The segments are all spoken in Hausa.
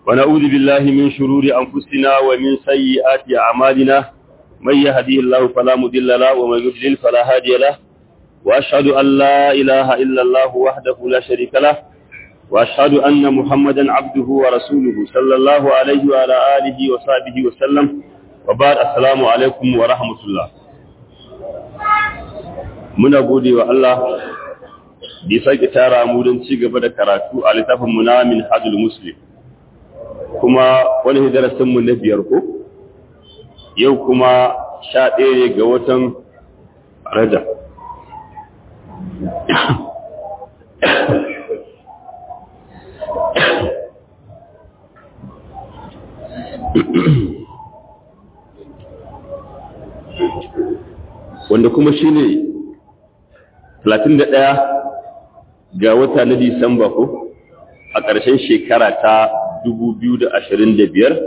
ونعوذ بالله من شرور أنفسنا ومن سيئات أعمالنا من يهديه الله فلا مضل له ومن يضلل فلا هادي له وأشهد أن لا إله إلا الله وحده لا شريك له وأشهد أن محمدا عبده ورسوله صلى الله عليه وعلى آله وصحبه وسلم وبعد السلام عليكم ورحمة الله muna gode wa Allah da ya sake tara mu don ci gaba da karatu a littafin mu na min hajjul muslim kuma wani darasin mu na biyar ko yau kuma sha ɗaya ne ga watan rajab wanda kuma shi ne 31 ga wata na Disamba ko a ƙarshen shekara ta 2025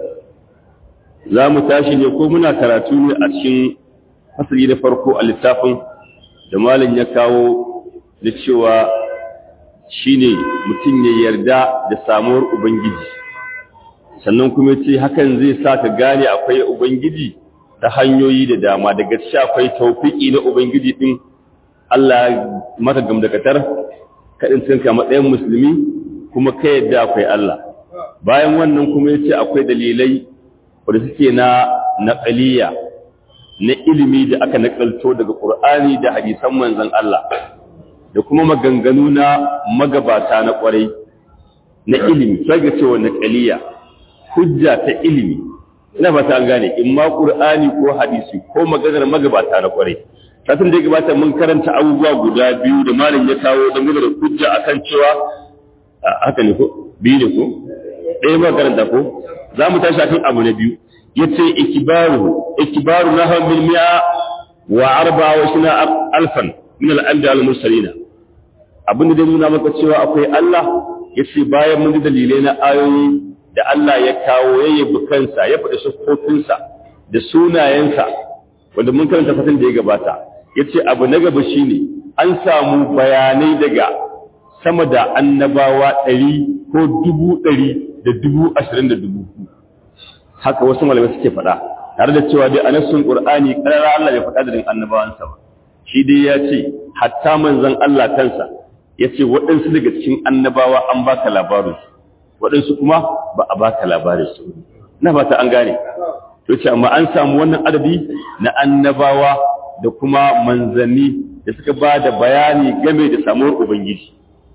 za mu tashi ne ko muna karatu ne a cikin fasali na farko a littafin da malin ya kawo da cewa shi ne mutum ya yarda da samuwar Ubangiji sannan kuma ce hakan zai sa ka gane akwai Ubangiji ta hanyoyi da dama daga ci akwai taufiki na Ubangiji ɗin Allah maka gamdakatar kaɗin cinka matsayin musulmi kuma ka yadda akwai Allah bayan wannan kuma ya ce akwai dalilai wadda suke na naƙaliya na ilimi da aka naƙalto daga ƙur'ani da hadisan manzan Allah da kuma maganganu na magabata na ƙwarai na ilimi sai ga cewa naƙaliya hujja ta ilimi ina fata an gane in ma ƙur'ani ko hadisi ko maganar magabata na ƙwarai satin da ya gabata mun karanta abubuwa guda biyu da malam ya kawo dangane da hujja akan cewa haka ne ko biyu ne ko ɗaya ba karanta ko za mu tashi akan abu na biyu ya ce ikibaru ikibaru na hamil mi'a wa arba wa shina alfan min al'amda al-mursalina abin da dai nuna maka cewa akwai Allah ya ce bayan mun ji dalilai na ayoyi da Allah ya kawo ya yabi kansa ya faɗi siffofinsa da sunayensa wanda mun karanta fatan da ya gabata ya ce abu na gaba shi ne an samu bayanai daga sama da annabawa ɗari ko dubu ɗari da dubu ashirin da dubu haka wasu malamai suke faɗa tare da cewa dai a nassun ƙur'ani ƙarara Allah ya faɗa da din annabawansa ba shi dai ya ce hatta manzon Allah kansa ya ce waɗansu daga cikin annabawa an baka labarin waɗansu kuma ba a baka labarin su na fata an gane to ce amma an samu wannan adadi na annabawa da kuma manzanni da suka ba da bayani game da samuwar ubangiji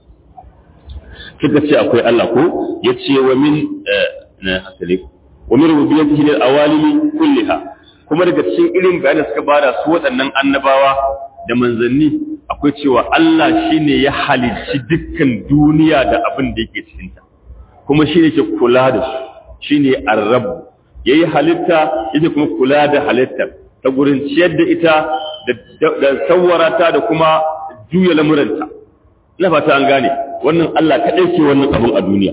suka ce akwai Allah ko ya ce wa min na hasali wa min rububiyyatihi lil awalimi kulliha kuma daga cikin irin bayanin suka bada su waɗannan annabawa da manzanni akwai cewa Allah shine ya halicci dukkan duniya da abin da yake cikin ta kuma shine ke kula da su shine ar-rabb ya yi halitta yake kuma kula da halittar ta gurin ciyar da ita da tsawara ta da kuma juya lamuranta ina fata an gane wannan Allah kaɗai ke wannan abin a duniya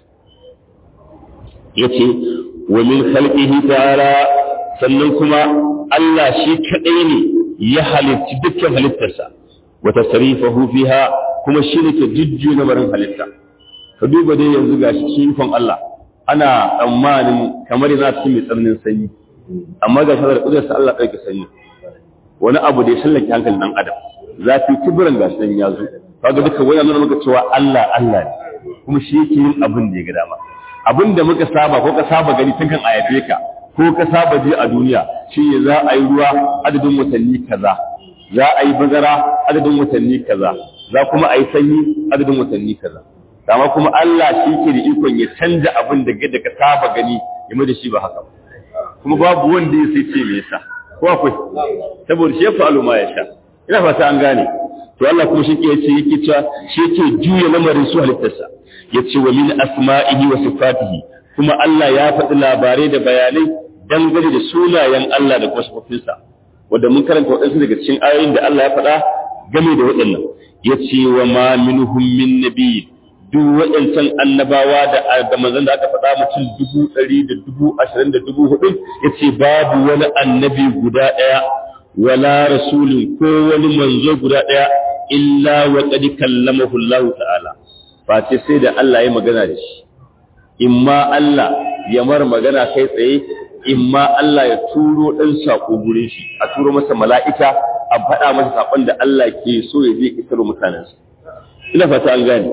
ya ce wa min khalqihi ta'ala sannan kuma Allah shi kaɗai ne ya halitti dukkan halittarsa wa tasrifahu fiha kuma shi ne ke jujjuya lamarin halitta ka duba dai yanzu gashi shi ikon Allah ana tsammanin kamar yana cikin mai tsananin sanyi amma ga shawarar ƙudursa Allah ɗauke sanyi wani abu da ya shallake hankalin ɗan adam zafi kibiran ga sanyi ya zo kaga duka wani nuna maka cewa Allah Allah ne kuma shi yake yin abin da ya ga dama abin da muka saba ko ka saba gani tun kan ayafe ka ko ka saba je a duniya shi ne za a yi ruwa adadin watanni kaza za a yi bazara adadin watanni kaza za kuma a yi sanyi adadin watanni kaza dama kuma Allah shi ke da ikon ya canja abin da da ka saba gani ya mai da shi ba haka kuma babu wanda ya sai ce me yasa ko akwai saboda shi ya fa'alu ma ya sha ina fata an gane to Allah kuma shi ke yace yake cewa shi yake juya lamarin su halittarsa yace wa min asma'ihi wa sifatihi kuma Allah ya faɗi labarai da bayanai dangane da sunayen Allah da kuma sifofinsa wanda mun karanta waɗansu daga cikin ayoyin da Allah ya faɗa game da waɗannan yace wa ma minhum min nabiyyin duk waɗancan annabawa da da manzon da aka faɗa mutum dubu ɗari da dubu ashirin da dubu hudu ya ce babu wani annabi guda ɗaya wala rasulin ko wani manzo guda ɗaya illa wa qad kallamahu Allah ta'ala face sai da Allah ya magana da shi imma Allah ya mar magana kai tsaye imma Allah ya turo ɗan saƙo gurin shi a turo masa mala'ika a faɗa masa saƙon da Allah ke so ya je isar mutanensa ina fata an gane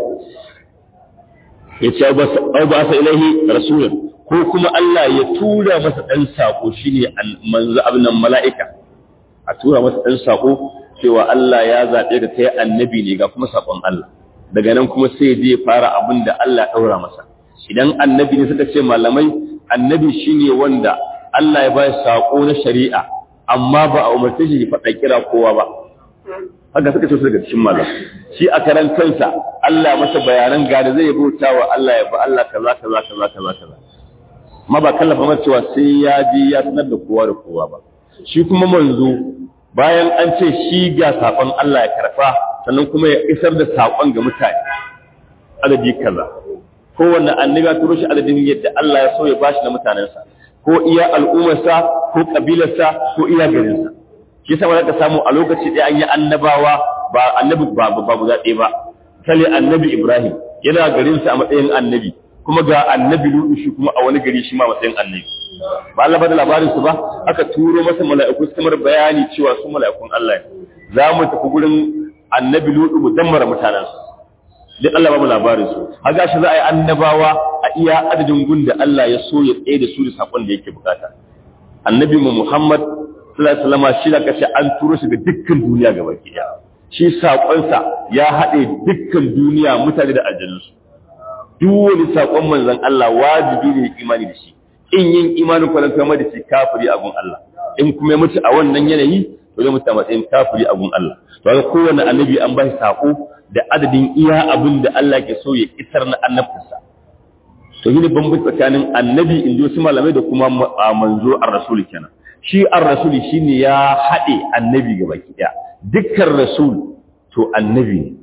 ya ce au ba sa ilahi rasulun ko kuma Allah ya tura masa ɗan saƙo shine manzo abin mala'ika a tura masa ɗan saƙo cewa Allah ya zaɓe ka kai annabi ne ga kuma saƙon Allah daga nan kuma sai zai fara abin da Allah ɗaura masa idan annabi ne suka ce malamai annabi shine wanda Allah ya ba saƙo na shari'a amma ba a umarce shi faɗa kira kowa ba haka suka ce daga cikin malam shi a karan kansa Allah masa bayanan ga da zai bauta wa Allah ya ba Allah kaza kaza kaza kaza kaza amma ba kallafa masa cewa sai ya je ya sanar da kowa da kowa ba shi kuma manzo bayan an ce shi ga saƙon Allah ya karfa sannan kuma ya isar da saƙon ga mutane adadi kaza kowanne annabi ya turo shi adadin yadda Allah ya so ya bashi na mutanensa ko iya al'ummarsa ko kabilarsa ko iya garinsa shi yasa ka samu a lokaci ɗaya an yi annabawa ba annabi ba ba guda ɗaya ba kale annabi Ibrahim yana garinsa a matsayin annabi kuma ga annabi Lutu shi kuma a wani gari shi ma matsayin annabi ba Allah ba da labarin su ba aka turo masa mala'iku su kamar bayani cewa su mala'ikun Allah ne za mu tafi gurin annabi Lutu mu dammara mutanen su duk Allah ba mu labarin su haka shi za a yi annabawa a iya adadin gun da Allah ya so ya tsaye da su da sakon da yake bukata annabi mu Muhammad sallallahu alaihi wasallam shi da kace an turo shi ga dukkan duniya gaba ɗaya shi sakonsa ya haɗe dukkan duniya mutane da aljannu duk wani sakon manzon Allah wajibi ne imani da shi in yin imanin kwanan kama da shi kafiri a gun Allah in kuma ya mutu a wannan yanayi to zai mutu a matsayin kafiri a gun Allah to ga kowanne annabi an ba shi sako da adadin iya abin da Allah ke so ya isar na annabtarsa to yi ne bambanci tsakanin annabi in ji wasu malamai da kuma manzo ar-rasul kenan shi ar-rasul shine ya haɗe annabi gaba ɗaya dukkan rasul to annabi ne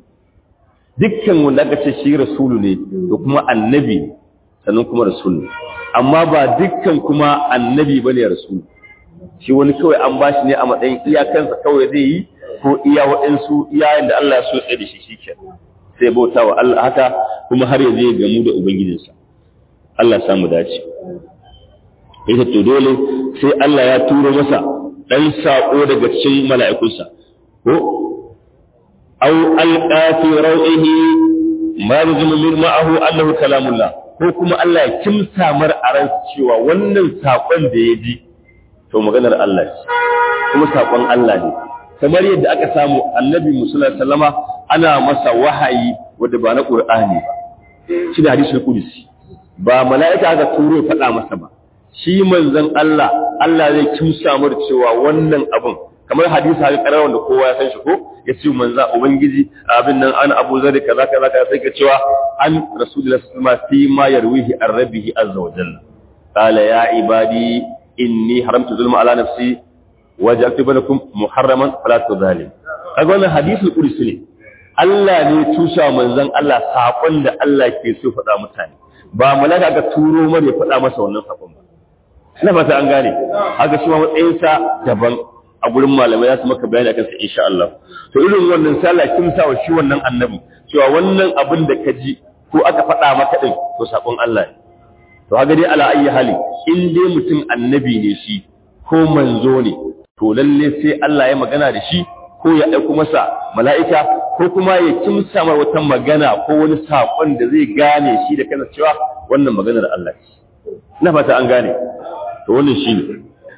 dukkan wanda aka ce shi rasulu ne to kuma annabi ne sannan kuma rasul ne amma ba dukkan kuma annabi bane rasul shi wani kawai an bashi ne a matsayin iyakansa kawai zai yi ko iya waɗansu iyayen da Allah ya so tsaye da shi shike sai bauta wa Allah haka kuma har ya zai gamu da ubangijinsa Allah ya samu dace ita to dole sai Allah ya turo masa dan sako daga cikin mala'ikunsa ko aw alqa fi raw'ihi ma yuzmu min ma'ahu annahu kalamullah ko kuma Allah ya kimsa mar a ran cewa wannan sakon da ya ji to maganar Allah ce kuma sakon Allah ne kamar yadda aka samu annabi musulun sallama ana masa wahayi wadda ba na ƙur'ani ba shi da hadisul qudsi ba mala'ika aka turo faɗa masa ba shi manzon Allah Allah zai kimsa mar cewa wannan abun kamar hadisi haka karar wanda kowa ya san shi ko ya ce manzon ubangiji abin nan an abu zari kaza kaza kaza sai ka cewa an rasulullahi sallallahu alaihi wasallam fi ma yarwihi an rabbihi azza wa jalla qala ya ibadi inni haramtu zulma ala nafsi waja'altu bainakum muharraman fala tudhalim kaga wannan hadisul qudsi ne Allah ne tusa manzon Allah sakon da Allah ke so faɗa mutane ba malaka ga turo mare faɗa masa wannan sakon ba ina fata an gane haka shi ma matsayin sa daban a gurin malamai za su maka bayani akan sa insha Allah to irin wannan sallah kin sa wa shi wannan annabi cewa wannan abin da ka ji ko aka faɗa maka din to sakon Allah ne to haka dai ala ayi hali in dai mutum annabi ne shi ko manzo ne to lalle sai Allah ya magana da shi ko ya aiko masa mala'ika ko kuma ya kimsa mar wata magana ko wani saƙon da zai gane shi da kansa cewa wannan maganar Allah ce ina fata an gane to wannan shi ne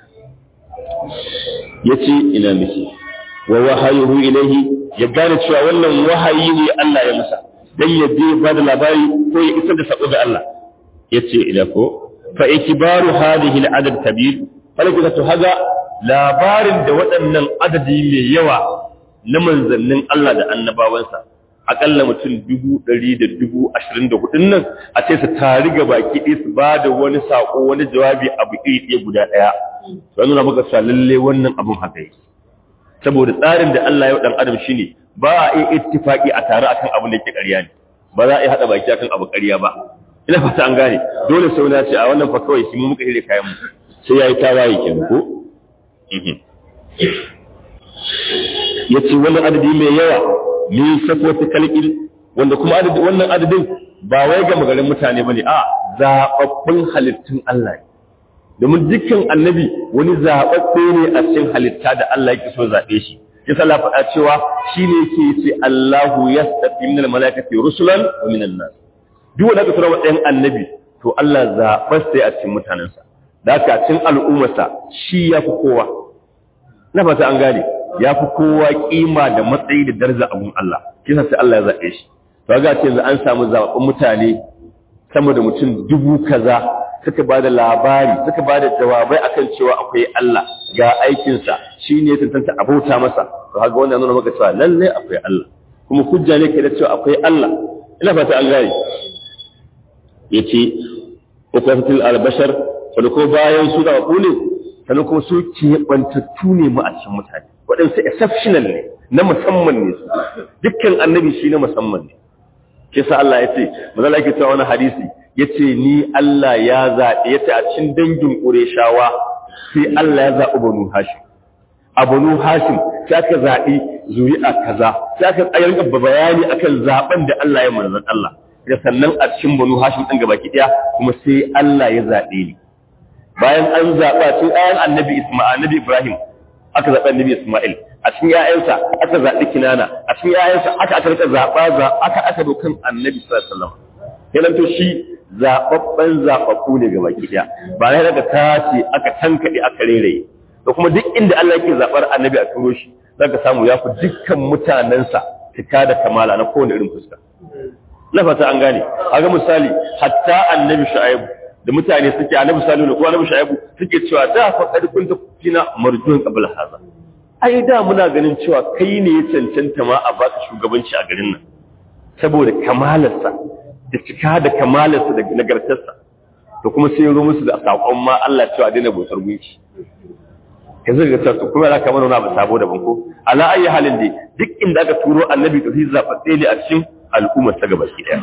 yace ina miki wa wahayuhu ilayhi ya gane cewa wannan wahayi ne Allah ya masa dan ya je ba da labari ko ya isar da sako ga Allah yace ila ko fa ikbaru hadhihi al-adad kabir falaka to haga labarin da waɗannan adadi mai yawa na manzannin Allah da annabawansa akalla mutum dubu ɗari da dubu ashirin da hudun nan a ce su tari ga baki ɗaya su ba da wani saƙo wani jawabi abu iri ɗaya guda ɗaya don nuna maka sa lalle wannan abun haka yi saboda tsarin da Allah ya ɗan adam shine ba a iya ittifaqi a tare akan abin da yake ƙarya ne ba za a iya haɗa baki akan abu ƙarya ba ina fata an gane dole sai wani ya ce a wannan fa kawai shi mu muka hire kayan mu sai yayi tawaye kenan ko ya ce wani adadi mai yawa min safwata kalkin wanda kuma wannan adadin ba wai ga magarin mutane bane a zababbun halittun Allah ne domin dukkan annabi wani zababbe ne a cikin halitta da Allah yake so zabe shi ya sala faɗa cewa shine yake ce Allahu yastafi minal malaikati rusulan wa minan nas duk wanda ka tura matsayin annabi to Allah zaɓar sai a cikin mutanensa da haka cikin al'ummarsa shi ya fi kowa na fata an gane ya fi kowa kima da matsayi da daraja abun Allah kisa sai Allah ya zaɓe shi to ga ce yanzu an samu zaɓaɓɓun mutane sama da mutum dubu kaza suka ba da labari suka ba da jawabai akan cewa akwai Allah ga aikinsa shi ne tantance abauta masa to haka wannan nuna maka cewa lallai akwai Allah kuma hujja ne ke da cewa akwai Allah ina fata an gane yace ukwafatul albashar wanda ko bayan su da ne sannan kuma su keɓantattu ne mu a cikin mutane waɗansu exceptional ne na musamman ne su dukkan annabi shi na musamman ne ke sa Allah ya ce mazala yake cewa wani hadisi ya ce ni Allah ya zaɓe ya ce a cikin dangin ƙureshawa sai Allah ya zaɓi banu hashim a banu hashim sai aka zaɓi zuri'a kaza sai aka tsayar bayani akan zaɓen da Allah ya manzan Allah da sannan a cikin banu hashim ɗin gaba ɗaya kuma sai Allah ya zaɓe ni bayan an zaɓa tun ayan annabi isma'il annabi ibrahim aka zaɓa annabi isma'il a cikin ƴaƴansa aka zaɓi kinana a cikin ƴaƴansa aka aka rika zaɓa za aka aka dokan annabi sallallahu alaihi wasallam kenan to shi zaɓaɓɓen zaɓaɓɓu ne gaba ɗaya ba na daga tace aka tankaɗe aka reraye da kuma duk inda Allah yake zaɓar annabi a turo shi zaka samu ya fi dukkan mutanensa cika da kamala na kowane irin fuska na fata an gane a ga misali hatta annabi shu'aibu da mutane suke annabi salihu da kuma annabi shu'aibu suke cewa da fa kad kunta fina marjuun qabla hadha ai da muna ganin cewa kai ne ya cancanta ma a baka shugabanci a garin nan saboda kamalarsa da cika da kamalarsa da nagartarsa to kuma sai ya zo musu da sakon ma Allah cewa daina bautar gunki yanzu ga tsarsu kuma za ka mana wani abu sabo daban ko ala ayi halin dai duk inda aka turo annabi to shi zaɓaɓɓe ne a cikin al'ummar ta gaba ɗaya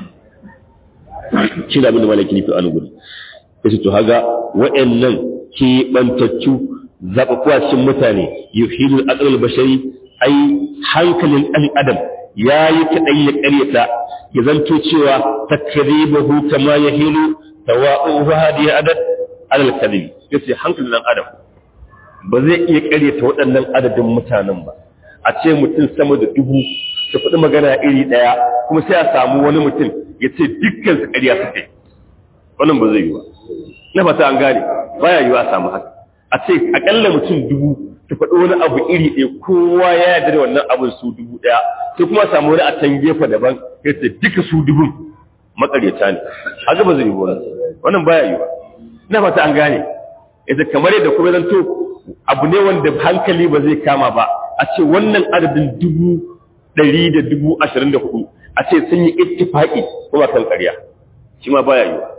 shi da abin da malaki nufi a gudu yace to haga wa'annan keɓantattu zaɓaɓɓuwa cikin mutane yuhilu aqlal bashari ai hankalin ɗan adam ya yi kaɗan ya ƙaryata ya zanto cewa takribahu kama yahilu tawa'uhu hadiya adad alal kadhibi yace hankalin ɗan adam ba zai iya ƙaryata waɗannan adadin mutanen ba a ce mutum sama da dubu su faɗi magana iri ɗaya kuma sai a samu wani mutum ya ce dukkan su ƙarya su kai wannan ba zai yi ba na fata an gane baya yiwa a samu haka a ce aƙalla mutum dubu su faɗi wani abu iri ɗaya kowa ya yarda da wannan abin su dubu ɗaya sai kuma a samu wani a can gefe daban ya ce duka su dubun maƙaryata ne haka ba zai yi ba wannan baya yiwa na fata an gane ita kamar yadda kuma zan to abu ne wanda hankali ba zai kama ba a ce wannan adadin dubu ɗari da dubu ashirin da hudu a ce sun yi ittifaƙi kuma kan ƙarya shi ma baya yiwa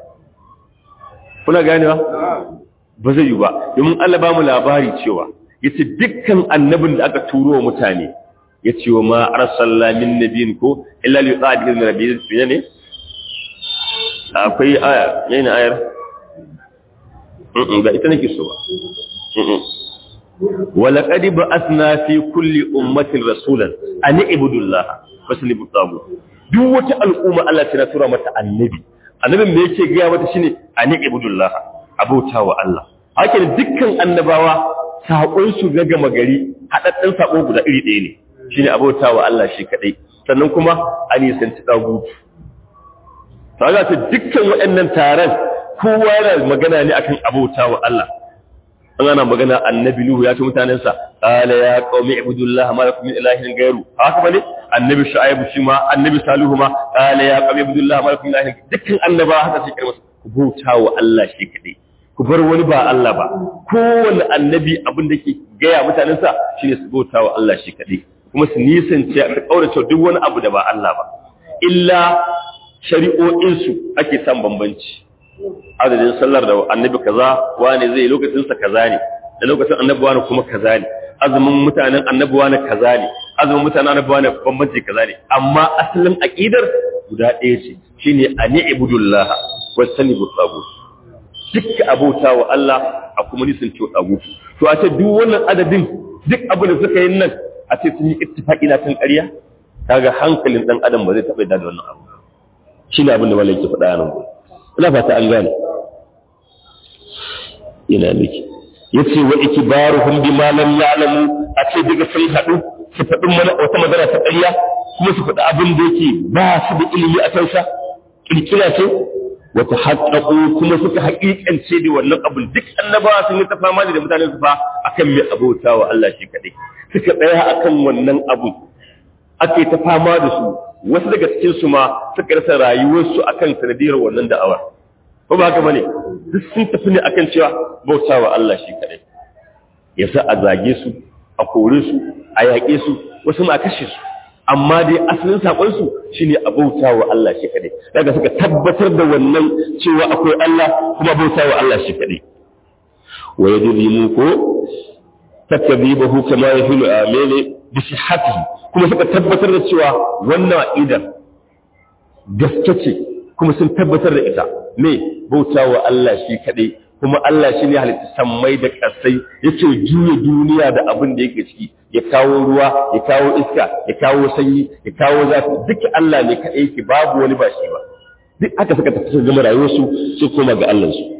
kuna ganewa ba zai yi ba domin Allah ba mu labari cewa ya ce dukkan annabin da aka turo wa mutane ya ce wa ma arsalla min nabiyin ko illa li yuqa bi izni rabbi ne akwai aya yana ayar ba ita nake so ba ولقد بعثنا في كل أمة رسولا أن اعبدوا الله فاجتنبوا الطاغوت duk wata al'umma Allah ta tura mata annabi annabin me yake ga mata shine an ibudullah abauta wa Allah haka dukkan annabawa sakon su ga gama gari hadaddan sako guda iri ɗaya ne shine abauta wa Allah shi kadai sannan kuma an yi santi dagutu kaga ta dukkan waɗannan taron kowa yana magana ne akan abauta wa Allah an ana magana annabi nuhu ya ce mutanensa qala ya qaumi ibudullah ma lakum min ilahin ghayru haka bane annabi shu'aib shi ma annabi salihu ma qala ya qaumi ibudullah ma lakum min ilahin dukkan annaba haka sai kirmasa ku bauta wa Allah shi kadai ku bar wani ba Allah ba kowanne annabi abin da ke gaya mutanensa shine su bauta wa Allah shi kadai kuma su nisance su kaurace duk wani abu da ba Allah ba illa shari'o'insu ake san bambanci adadin sallar da annabi kaza wane zai lokacin sa kaza ne da lokacin annabi wani kuma kaza ne azumin mutanen annabi wani kaza ne azumin mutanen annabi wani bambanci kaza ne amma asalin aqidar guda ɗaya ce shine ani ibudullah wa sanibu tagut duk abota wa Allah a kuma nisan ce tagut to a ce duk wannan adadin duk abu da suka yi nan a ce sun yi ittifaqi na kan ƙarya kaga hankalin dan adam ba zai taɓa da wannan abu shi ne abin da malai ke faɗa nan gobe ina fata an gane ina miki yace wa ikbaruhum bima lam ya'lamu a ce daga sun haɗu su faɗi mana wata magana ta ƙarya kuma su faɗi abin da yake ba su da ilimi a kansa kirkira ce wata haƙaƙo kuma suka haƙiƙance da wannan abin duk annabawa sun yi ta fama da mutanen su fa akan mai abota wa Allah shi kaɗai suka tsaya akan wannan abu ake ta fama da su wasu daga cikin su ma suka rasa rayuwarsu akan sanadiyar wannan da'awar ko ba haka bane duk sun tafi ne akan cewa bauta wa Allah shi kaɗai yasa a zage su a kore su a yaƙe su wasu ma kashe su amma dai asalin saƙonsu shi ne a bauta wa Allah shi kaɗai daga suka tabbatar da wannan cewa akwai Allah kuma bauta wa Allah shi kaɗai wa ya mu ko takadibahu kama ya fi amene bi sihhatihi kuma suka tabbatar da cewa wannan aqidar gaske ce kuma sun tabbatar da ita me bauta wa Allah shi kaɗai kuma Allah shi ne halitta sammai da ƙasai yake juya duniya da abin da yake ciki ya kawo ruwa ya kawo iska ya kawo sanyi ya kawo zafi duka Allah ne kaɗai yake babu wani ba shi ba duk aka suka tafi sun gama rayuwarsu su koma ga Allah su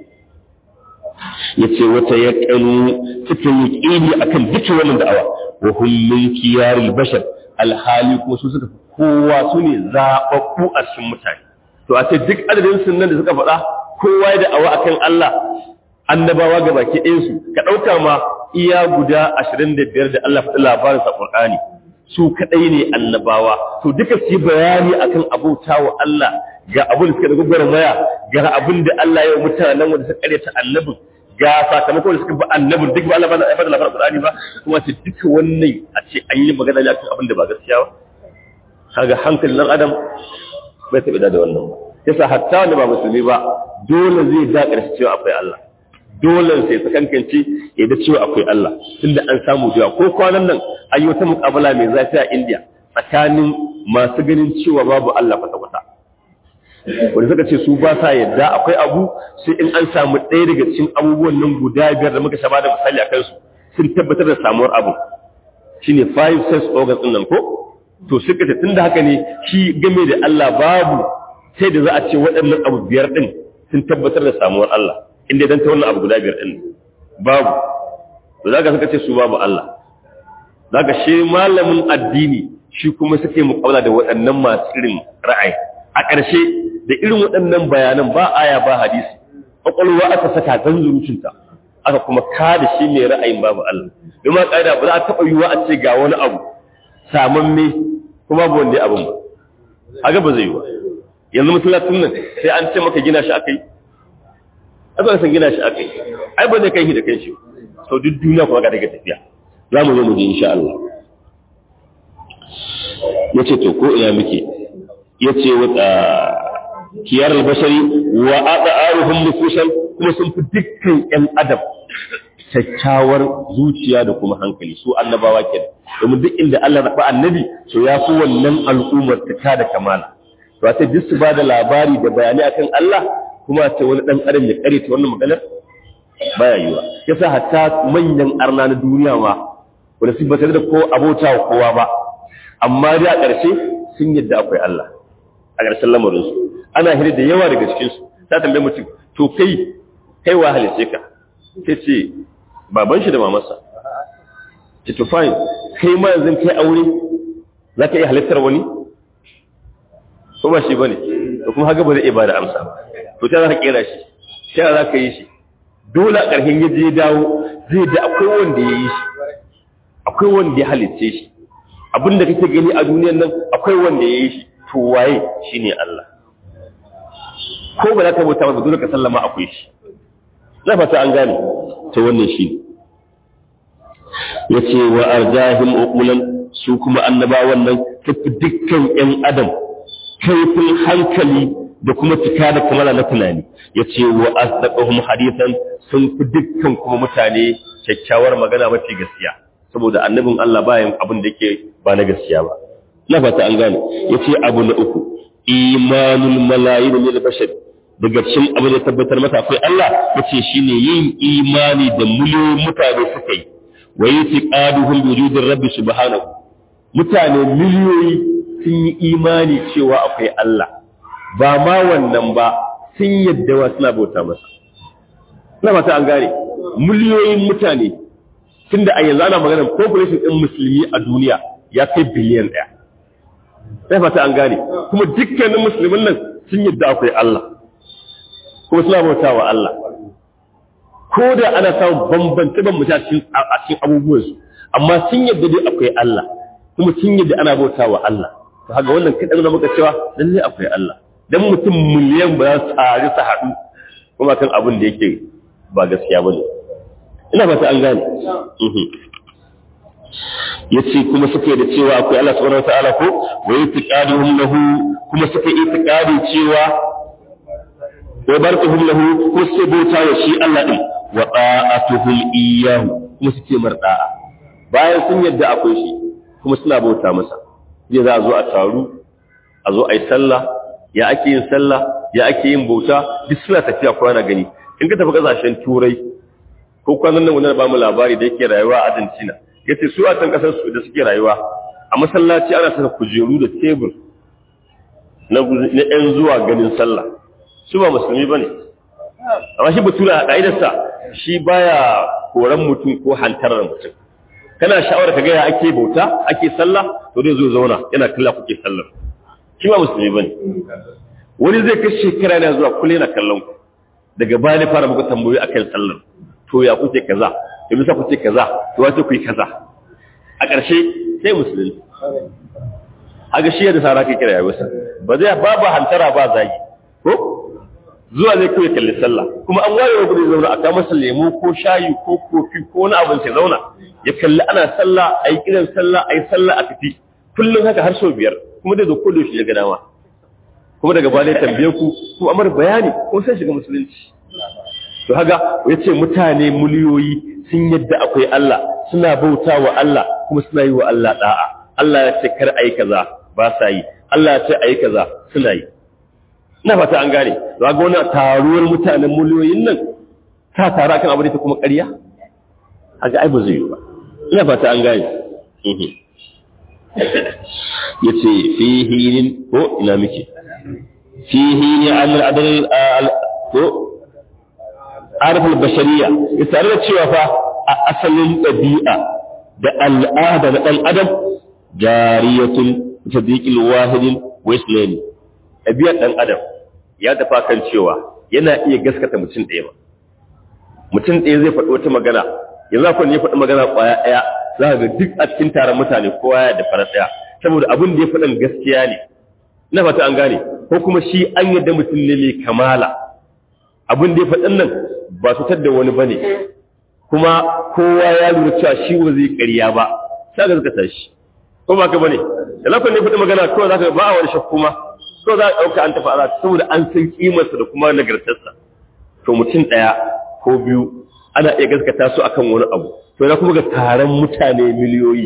ya ce wata ya ƙanu suka yi ƙini a kan duka wannan da'awa wa hullun kiyaril bashar alhali kuma su suka kowa su ne zaɓaɓɓu a cikin mutane to a ce duk adadin sunan da suka faɗa kowa ya da'awa akan Allah annabawa ga baki ɗayansu ka ɗauka ma iya guda ashirin da biyar da Allah faɗi labarin sa Qur'ani su kaɗai ne annabawa to duka su yi bayani akan abota wa Allah ga abin da suka da gwagwar maya ga abin da Allah ya mutanen wanda suka karyata annabin ga sakamakon da suka bi annabin duk ba Allah ba na aifar da labarin Qur'ani ba kuma ce duka wannan a ce an yi magana ne akan abin da ba gaskiya ba kaga hankalin ɗan adam bai taɓa da wannan ba yasa hatta wanda ba musulmi ba dole zai da ƙarshe cewa akwai Allah dole sai ta kankance ya da cewa akwai Allah tunda an samu jiwa ko kwanan nan an yi wata muƙabala mai zafi a India tsakanin masu ganin cewa babu Allah kwata-kwata wanda suka ce su ba sa yadda akwai abu sai in an samu ɗaya daga cikin abubuwan nan guda biyar da muka shaba da misali a kansu sun tabbatar da samuwar abu shine five sense organs ɗin nan ko to suka ce tunda haka ne shi game da Allah babu sai da za a ce waɗannan abu biyar ɗin sun tabbatar da samuwar Allah inda dan ta wannan abu guda biyar ɗin babu to za ka suka ce su babu Allah za ka shi malamin addini shi kuma suke muƙabala da waɗannan masu irin ra'ayi a ƙarshe da irin waɗannan bayanan ba aya ba hadisi ƙwaƙwalwa aka saka zanzurucinta aka kuma kada shi mai ra'ayin babu Allah domin ƙa'ida ba za a taɓa yiwuwa a ce ga wani abu samamme kuma babu wanda ya abin ba a ba zai yi ba yanzu masallacin nan sai an ce maka gina shi aka yi ai ba san gina shi aka yi ai ba zai kai shi da kai shi sau duk duniya kuma ga daga tafiya za mu zo mu je insha Allah ya ce to ko ina muke ya ce wata kiyar albashari wa aɗa aruhun nufusan kuma sun fi dukkan ‘yan adam kyakkyawar zuciya da kuma hankali su annabawa ke domin duk inda Allah raɓa annabi so ya fi wannan al'ummar ta da kamala to a duk su ba da labari da bayani akan Allah kuma ce wani ɗan adam ya kare ta wannan maganar baya yiwa yasa hatta manyan arna na duniya ma wanda su ba da ko abota wa kowa ba amma dai a ƙarshe sun yadda akwai Allah a ƙarshen lamarinsu ana hira da yawa daga cikinsu ta tambaye mutum to kai kai wa halice ka sai ce baban shi da mamarsa ce to fine kai ma yanzu kai aure za ka iya halittar wani ko ba shi bane to kuma haka ba zai iya ba da amsa ba to ta za ka kera shi ta za ka yi shi dole a ƙarshen ya je dawo zai da akwai wanda ya yi shi akwai wanda ya halitce shi abinda kake gani a duniyan nan akwai wanda ya yi shi to waye shine Allah ko ba za ka bauta ba dole ka sallama akwai shi na fata an gane to wannan shi yace wa arjahim uqulan su kuma annabawan nan tafi dukkan ƴan adam kaifin hankali da kuma cika da kamala na tunani yace wa asdaqahum hadithan sun fi dukkan kuma mutane kyakkyawar magana mace gaskiya saboda annabin Allah bayan abin da yake ba na gaskiya ba na fata an gane yace abu na uku imanul malayin lil bashar daga cikin abin da tabbatar mata akwai Allah yace shine yin imani da miliyoyin mutane suka yi wa yatiqaduhum bi wujudin rabbi subhanahu mutane miliyoyi sun yi imani cewa akwai Allah ba ma wannan ba sun yadda wa suna bauta masa ina mata an gane miliyoyin mutane tunda a yanzu ana magana population ɗin musulmi a duniya ya kai biliyan ɗaya sai fata an gane kuma dukkanin musulmin nan sun yadda akwai Allah kuma suna bauta wa Allah ko da ana samun bambance bambance a cikin abubuwansu amma sun yadda dai akwai Allah kuma sun yadda ana bauta wa Allah to haka wannan kaɗan na muka cewa lalle akwai Allah dan mutum miliyan ba za su tsari su haɗu kuma kan abin da yake ba gaskiya ba ne ina fata an gane ya ce kuma suke da cewa akwai Allah subhanahu wa ta'ala ko wa itiqaduhum lahu kuma suke itiqadi cewa wa barkuhum lahu ko suke bauta wa shi Allah din wa ta'atuhum iyyahu kuma suke marda'a bayan sun yadda akwai shi kuma suna bauta masa zai za a zo a taru a zo a yi sallah ya ake yin sallah ya ake yin bauta duk suna tafiya kwana gani in ka tafi kasashen turai ko kwanan nan wani ba mu labari da yake rayuwa a Argentina yace su a can kasar su da suke rayuwa a masallaci ana saka kujeru da tebur na na ɗan zuwa ganin sallah su ba musulmi bane amma shi batura a ka'idarsa shi baya koran mutum ko hantarar mutum kana sha'awar ka ga ya ake bauta ake sallah to dai zo zauna yana kalla kuke sallar shi ba musulmi bane wani zai kai shekara yana zuwa kullum yana kallon ku daga baya ne fara muku tambayoyi akan sallar to ya kuke kaza to bisa kuke kaza to wace ku yi kaza a ƙarshe sai musulmi aga shi da sara kai kira yawa ba zai ba ba hantara ba zagi ko zuwa zai kai kalli sallah kuma an waye gudu zauna a kama masa lemu ko shayi ko kofi ko wani abin sai zauna ya kalli ana sallah ayi kiran sallah ayi sallah a tafi kullum haka har sau biyar kuma dai zo ko da shi ya ga dama kuma daga baya tambaye ku ko amar bayani ko sai shiga musulunci to haga yace mutane miliyoyi sun yadda akwai Allah suna bauta wa Allah kuma suna yi wa Allah da'a Allah ya ce kar ayi kaza ba sa yi Allah ya ce ayi kaza suna yi ina fata an gane to ga wannan taruwar mutanen miliyoyin nan ta tara kan abu da kuma ƙarya haka ai ba zai yi ba ina fata an gane yace fihi ko ina muke fihi ne an adal ko arifin bashariya ya tare da cewa fa a asalin ɗabi'a da al'ada na ɗan adam jariyatun sadiqil wahidin wa islami ɗabi'ar ɗan adam ya tafa kan cewa yana iya gaskata mutum ɗaya ba mutum ɗaya zai faɗi wata magana yanzu akwai ne ya faɗi magana ƙwaya ɗaya za ka ga duk a cikin taron mutane kowa ya da farar ɗaya saboda abin da ya faɗin gaskiya ne na fata an gane ko kuma shi an yadda mutum ne mai kamala abin da ya faɗin nan ba su da wani bane kuma kowa ya lura cewa shi ba zai ƙarya ba sai ga zaka tashi ko ba ka bane da lafiyar ne faɗi magana kawai zaka ba a wani shakku ma ko za a ɗauka an tafi ala saboda an san kimarsa da kuma nagartarsa to mutum ɗaya ko biyu ana iya gaskata su akan wani abu to na kuma ga taron mutane miliyoyi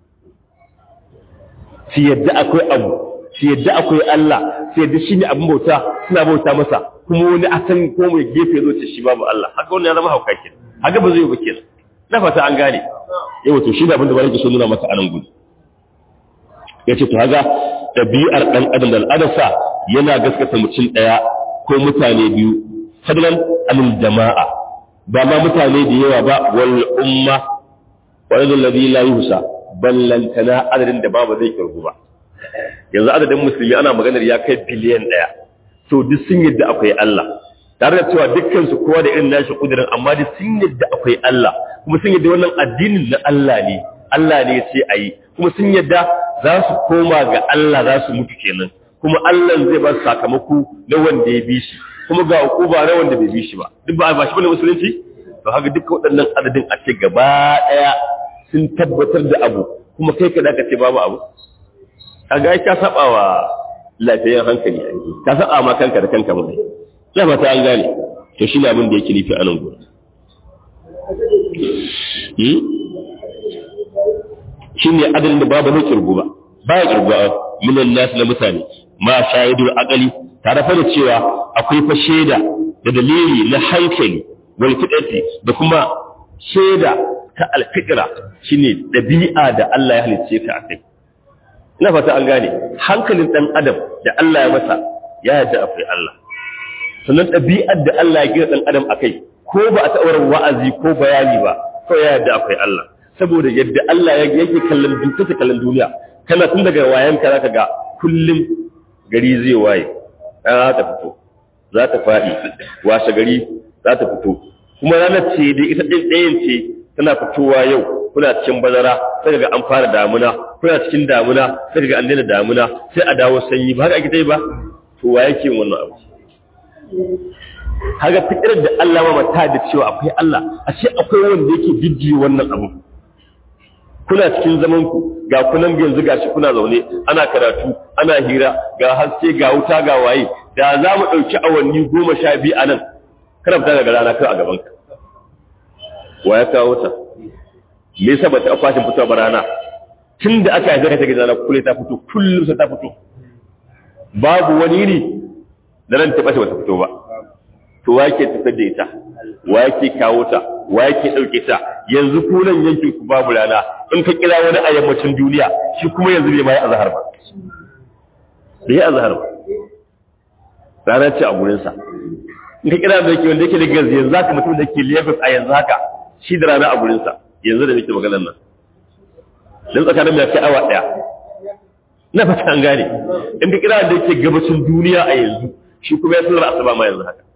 su yadda akwai abu su yadda akwai Allah su yadda shi ne abin bauta suna bauta masa kuma wani a san ko mai gefe zo ce shi babu Allah haka wannan ya zama hauka kenan haka ba zai yi ba kenan na fata an gane yau to shi da abin da bari so nuna maka anan gudu yace to haga ɗabi'ar ɗan adam da al'adarsa yana gaskata mutum ɗaya ko mutane biyu fadlan anil jama'a ba ma mutane da yawa ba wal umma wal ladhi la yuhsa ballantana adadin da babu zai kirgu ba yanzu adadin musulmi ana maganar ya kai biliyan ɗaya to duk sun yadda akwai Allah tare da cewa dukkan su kowa da irin nashi kudirin amma duk sun yadda akwai Allah kuma sun yadda wannan addinin na Allah ne Allah ne sai a yi kuma sun yadda za su koma ga Allah za su mutu kenan kuma Allah zai ba su sakamako na wanda ya bi shi kuma ga hukuma na wanda bai bi shi ba duk ba ba shi bane musulunci to haka duk waɗannan adadin a ce gaba ɗaya sun tabbatar da abu kuma kai ka ka ce babu abu kaga ka saba wa lafiyar hankali ka saba ma kanka da kanka mai ina ba ta an gane to shi ne abin da yake nufi a nan gurin shi ne adalin da babu na kirgu ba ba ya kirgu a minan nasu na mutane ma shahidul akali tare fa da cewa akwai fa shaida da dalili na hankali wal fitati da kuma shaida ta alfitra shine dabi'a da Allah ya halicce ka akai ina fata an gane hankalin dan adam da Allah ya masa ya yarda akwai Allah sannan ɗabi'ar da Allah ya gina dan adam akai ko ba a taɓa wa'azi ko bayani ba ko ya yarda akwai Allah saboda yadda Allah yake kallon dukkan kallon duniya kana tun daga wayan ka zaka ga kullum gari zai waye za ta fito za ta faɗi washe gari za ta fito kuma ranar ce dai ita ɗayan ce tana fitowa yau kuna cikin bazara sai ga an fara damuna kuna cikin damuna sai ga an daina damuna sai a dawo sanyi ba haka ake dai ba to wa yake wannan abu haka fikirar da Allah ma mata da cewa akwai Allah a ce akwai wanda yake jijjiye wannan abu kuna cikin zaman ku ga kunan yanzu gashi kuna zaune ana karatu ana hira ga haske ga wuta ga waye da za mu ɗauki awanni goma sha biyu a nan kana fita daga rana kai a gaban ka wa ya kawo ta me yasa ba ta fashin fitowa ba rana tun da aka haifa ta gidana kullum ta fito kullum sai ta fito babu wani ne da ran ta bace ba ta fito ba to wa yake tafiyar da ita wa yake kawo ta wa yake ɗauke ta yanzu kunan yankin ku babu rana in ka kira wani a yammacin duniya shi kuma yanzu bai ma yi azhar ba bai yi azhar ba rana ce a gurinsa in ka kira da yake wanda yake da gazi yanzu haka mutum da ke Lagos a yanzu haka shi da rana a gurinsa yanzu da nake maganar nan dan tsakanin mai kai awa daya na fata an gane in ka kira da yake gabacin duniya a yanzu shi kuma ya sallar asuba ma yanzu haka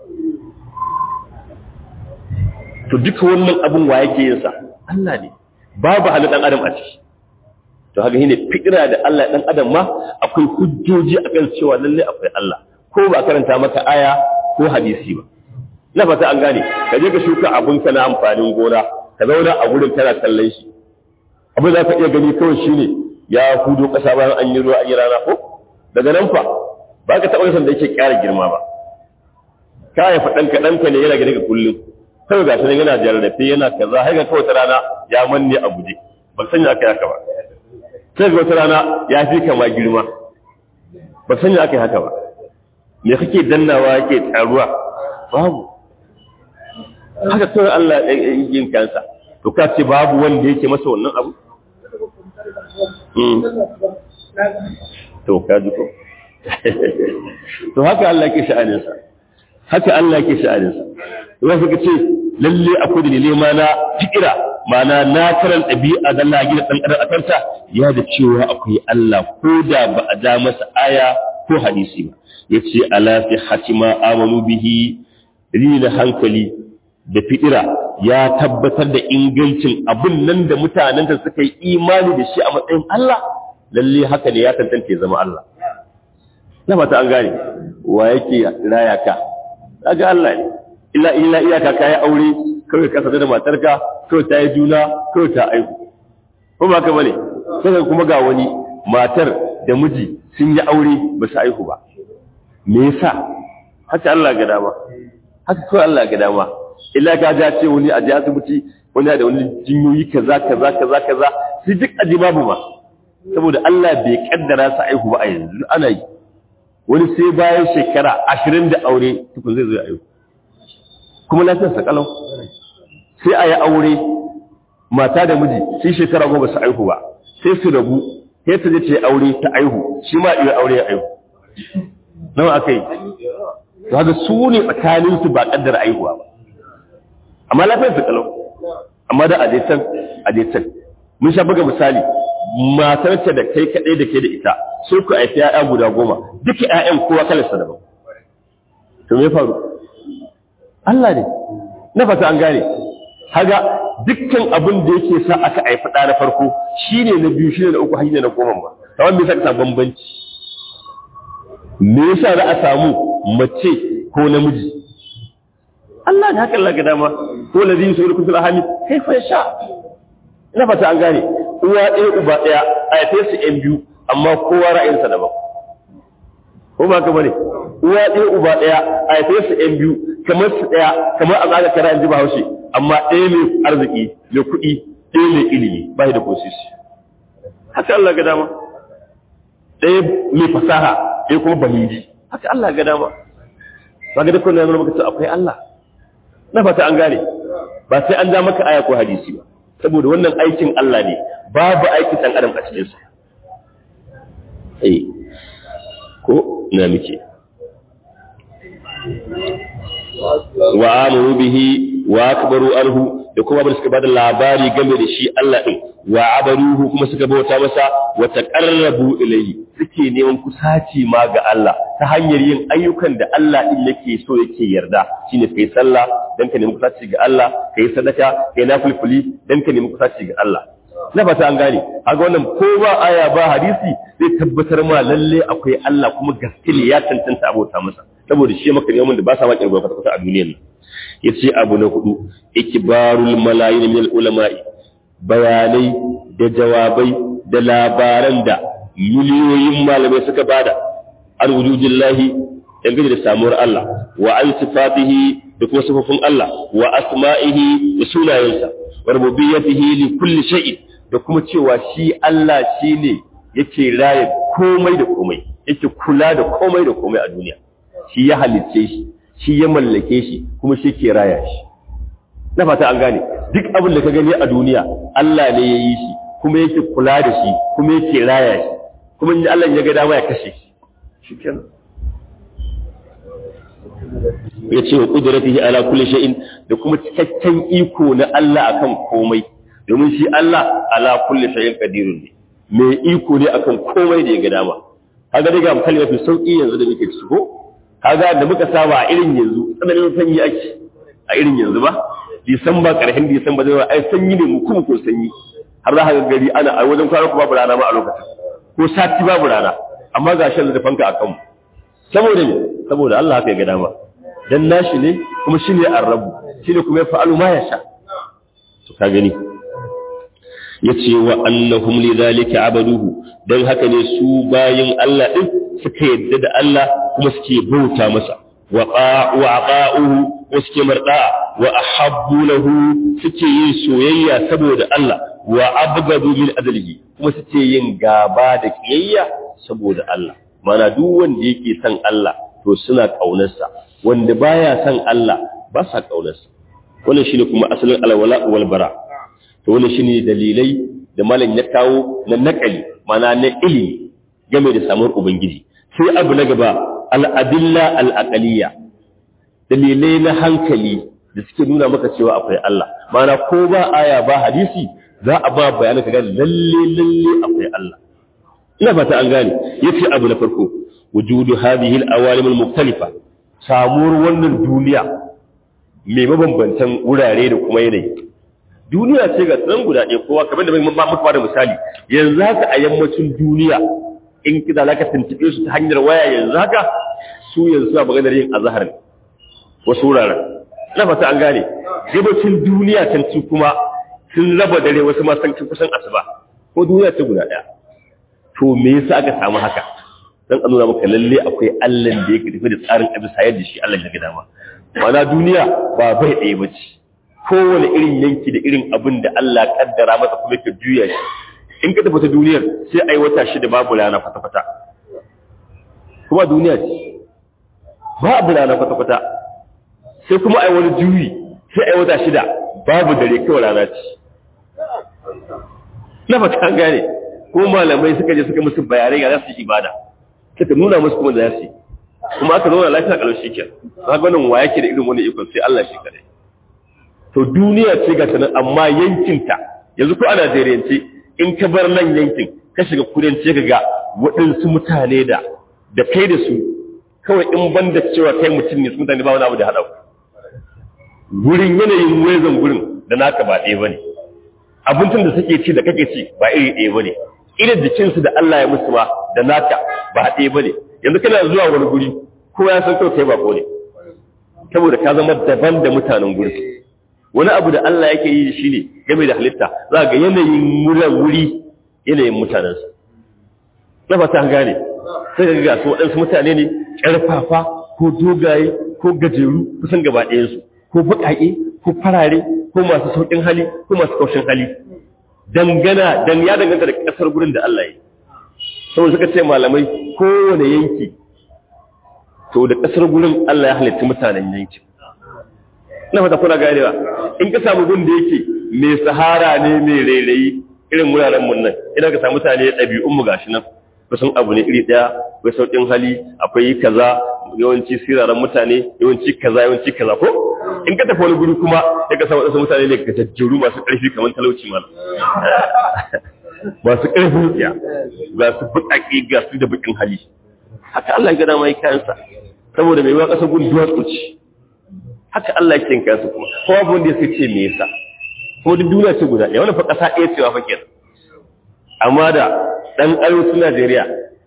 to duka wannan abun wa yake yin sa Allah ne babu halin dan adam a ciki to haka shine fikira da Allah dan adam ma akwai hujjoji akan cewa lalle akwai Allah ko ba karanta maka aya ko hadisi ba na fata an gane ka je ka shuka abun ka na amfanin gona ka zauna a gurin kana kallon shi abin da ka iya gani kawai shine ya hudo kasa bayan an yi ruwa an yi rana ko daga nan fa ba ka taɓa san da yake ƙara girma ba ka haifa ɗanka ɗanka ne yana gani ka kullum kawai ga shi yana jarrafe yana kaza har ga kawai ta rana ya manne a guje ba sanya aka yi haka ba sai ga wata rana ya fi kama girma ba sanya aka yi haka ba me kake dannawa yake taruwa babu haka kawai Allah ya yin kansa to ka ce babu wanda yake masa wannan abu to ka ji ko to haka Allah yake sha'aninsa haka Allah yake sha'aninsa wai suka ce lalle akwai dalilai ma na fikira mana na karan ɗabi'a da Allah gina ɗan adam a kanta ya da cewa akwai Allah ko da ba a ja masa aya ko hadisi ba yace ala fi hatima amanu bihi dalilin hankali da fikira ya tabbatar da ingancin abin nan da mutanen da suka yi imani da shi a matsayin Allah lalle haka ne ya tantance zama Allah na fata an gane wa yake raya ka kaga Allah ne illa illa iyaka kai aure kawai ka sada da matarka kawai ta yi juna kawai ta aihu ko ba ka bane sai kuma ga wani matar da miji sun yi aure ba su aihu ba me yasa haka Allah ga dama haka kawai Allah ga dama illa ka ja ce wani a ji asibiti wani da wani jinyoyi kaza kaza kaza kaza sai duk aji babu ma saboda Allah bai kaddara su aihu ba a yanzu ana yi wani sai bayan shekara ashirin da aure tukun zai zo ya aihu kuma lafiyar sa kalau sai a yi aure mata da miji sai shekara goma su aihu ba sai su rabu sai ta je ta aure ta aihu shi ma iya aure ya aihu nawa aka yi to haka su ne tsakanin su ba kaddara aihuwa ba amma lafiyar su kalau amma da adaitan adaitan mun sha buga misali matarta da kai kadai da ke da ita sai ku haifi ya'ya guda goma duka ƴaƴan kowa kalarsa daban to me faru Allah ne na fata an gane haga dukkan abin da yake sa aka haifi ɗa na farko shine na biyu shine na uku shine na goma ba kamar me yasa ka samu bambanci me yasa za a samu mace ko namiji Allah ne haka Allah ga dama ko ladin su rukun ahami kai fa sha ina fata an gane uwa ɗaya uba ɗaya a haife su ƴan biyu amma kowa ra'ayinsa daban ko ba ka bane uwa ɗaya uba ɗaya a haife su ƴan biyu kamar su ɗaya kamar a zaga kara ji bahaushe amma ɗaya mai arziki mai kuɗi ɗaya mai ilimi ba da kosisi haka Allah ga dama ɗaya mai fasaha ɗaya kuma balidi haka Allah ga dama ba ga dukkan yana maka akwai Allah na fata an gane ba sai an ja maka aya ko hadisi ba saboda wannan aikin Allah ne babu aikin ɗan adam a cikinsa ai ko na muke wa amuru bihi wa akbaru anhu da kuma abin suka bada labari game da shi Allah din wa abaruhu kuma suka bauta masa wa taqarrabu ilayhi suke neman kusaci ma ga Allah ta hanyar yin ayyukan da Allah din yake so yake yarda shine kai sallah dan ka nemi kusaci ga Allah kai sadaka kai nafilfuli dan ka nemi kusaci ga Allah na fata an gane kaga wannan ko ba aya ba hadisi zai tabbatar ma lalle akwai Allah kuma gaske ne ya tantance abota masa saboda shi maka neman da ba sa ma kirgo kwata a duniyar nan yace abu na hudu ikbarul malayin min ulama'i bayanai da jawabai da labaran da miliyoyin malamai suka bada an wujudillahi dangane da samuwar Allah wa an sifatihi da kuma sifofin Allah wa asma'ihi da sunayensa wa rububiyyatihi li kulli shay'in da kuma cewa shi Allah shine yake raye komai da komai yake kula da komai da komai a duniya shi ya halicce shi shi ya mallake shi kuma shi ke raya shi na fata an gane duk abin da ka gani a duniya Allah ne ya yi shi kuma yake kula da shi kuma yake raya shi kuma in Allah ya ga dama ya kashe shi shikenan ya ce wa kudratihi ala kulli shay'in da kuma cikakken iko na Allah akan komai domin shi Allah ala kulli shay'in qadirun ne mai iko ne akan komai da ya ga dama kaga daga misali mafi sauki yanzu da muke ciki ko kaga da muka saba a irin yanzu tsananin sanyi ake a irin yanzu ba disamba karshen disamba zai ai sanyi ne mu kuma ko sanyi har za ka ga gari ana a wajen kwana babu rana ma a lokacin ko sati babu rana amma ga shan da fanka a kanmu saboda me saboda Allah haka ya ga dama dan nashi ne kuma shine arrabu shine kuma ya fa'alu ma yasha to ka gani yace wa annahum lidhalika abaduhu dan haka ne su bayin Allah din suka yadda da Allah kuma suke bauta masa wa aqa'uhu wa suke marda wa ahabbu lahu suke yin soyayya saboda Allah wa abgadu min adlihi kuma suke yin gaba da kiyayya saboda Allah mana duk wanda yake son Allah to suna kaunarsa wanda baya son Allah ba sa kaunarsa wannan shine kuma asalin alwala wal bara to wannan shine dalilai da malam ya kawo na nakali mana na ilimi game da samuwar ubangiji sai abu na gaba al'adilla al'aqaliya dalilai na hankali da suke nuna maka cewa akwai Allah mana ko ba aya ba hadisi za a ba bayanin ka gane lalle lalle akwai Allah ina fata an gane yace abu na farko wujudu hadhihi al-awalim al-mukhtalifa samuwar wannan duniya mai mabambantan wurare da kuma yanayi duniya ce ga tsan guda ɗaya kowa kamar da ba muku da misali yanzu haka a yammacin duniya in kida zaka tuntube su ta hanyar waya yanzu haka su yanzu a maganar yin azhar ne wasu wuraren na fata an gane gabacin duniya can ci kuma sun raba dare wasu ma san kusan asuba ko duniya ce guda ɗaya to me yasa aka samu haka dan an nuna maka lalle akwai Allah da yake tafi da tsarin abin sayar da shi Allah ya ga dama mana duniya ba bai ɗaya ba ce kowane irin yanki da irin abin da Allah kaddara masa kuma yake juya shi in ka tafi ta duniyar sai ai wata shida babu rana kwata-kwata kuma duniya ce babu rana kwata-kwata sai kuma ai wani juyi sai ai wata shida babu dare kawai rana ce na fata an gane ko malamai suka je suka musu bayanai ga za su yi ibada suka nuna musu kuma da za su yi kuma aka zauna lafiya kalau shi ke ga wannan wa yake da irin wani ikon sai Allah shi kadai to duniya ce ga sanan amma yankinta yanzu ko a Najeriyance in ka bar nan yankin ka shiga kudanci ka ga waɗansu mutane da da kai da su kawai in ban da cewa kai mutum ne su mutane ba wani abu da haɗa gurin yanayin wezan gurin da naka ba ɗaya bane abincin da suke ci da kake ci ba iri ɗaya bane irin jikinsu da Allah ya musu ma da naka ba ɗaya bane yanzu kana zuwa wani guri ko ya san kawai kai bako ne saboda ka zama daban da mutanen gurin wani abu da Allah yake yi shi ne game da halitta za ga yanayin muran wuri yanayin mutanensa na fata gane sai ga ga su waɗansu mutane ne ƙarfafa ko dogaye ko gajeru kusan gaba ɗayansu ko baƙaƙe ko farare ko masu sauƙin hali ko masu kaushin hali dangana dan ya danganta da ƙasar gurin da Allah ya saboda suka ce malamai kowane yanki to da ƙasar gurin Allah ya halitta mutanen yankin na fata kuna ganewa in ka samu gun da yake mai sahara ne mai rairayi irin wuraren mun nan idan ka samu mutane ɗabi'un mu gashi nan kusan abu ne iri daya akwai saukin hali akwai kaza yawanci siraran mutane yawanci kaza yawanci kaza ko in ka tafi wani guri kuma ya ka samu wasu mutane ne ka jajjeru masu ƙarfi kamar talauci mana masu ƙarfin tsiya ga su buƙaƙe ga su da buƙin hali haka Allah ya gada mai kayansa saboda mai wa ƙasar gun duwatsu ce haka Allah ya kinka su kuma ko abu wanda ya ce me yasa ko duk duniya ce guda ɗaya wannan fa ƙasa ɗaya cewa fa kenan amma da ɗan arewacin Najeriya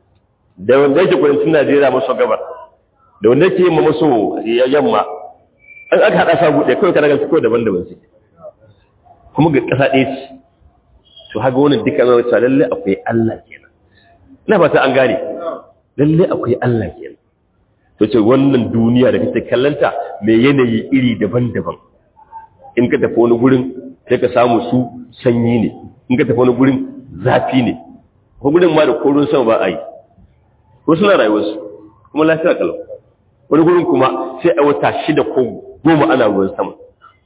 da wanda yake kudancin Najeriya maso gabar da wanda yake yamma maso yamma an aka haɗa sa buɗe kawai kana gansu kawai daban-daban su kuma ga ƙasa ɗaya ce to haka wannan duka zama cewa lallai akwai Allah kenan ina fata an gane lallai akwai Allah kenan to ce wannan duniya da kake kallanta mai yanayi iri daban-daban in ka tafi wani gurin sai ka samu su sanyi ne in ka tafi wani gurin zafi ne ko gurin ma da koron sama ba a yi ko suna rayuwarsu kuma lafiya kalau wani gurin kuma sai a wata shida ko goma ana ruwan sama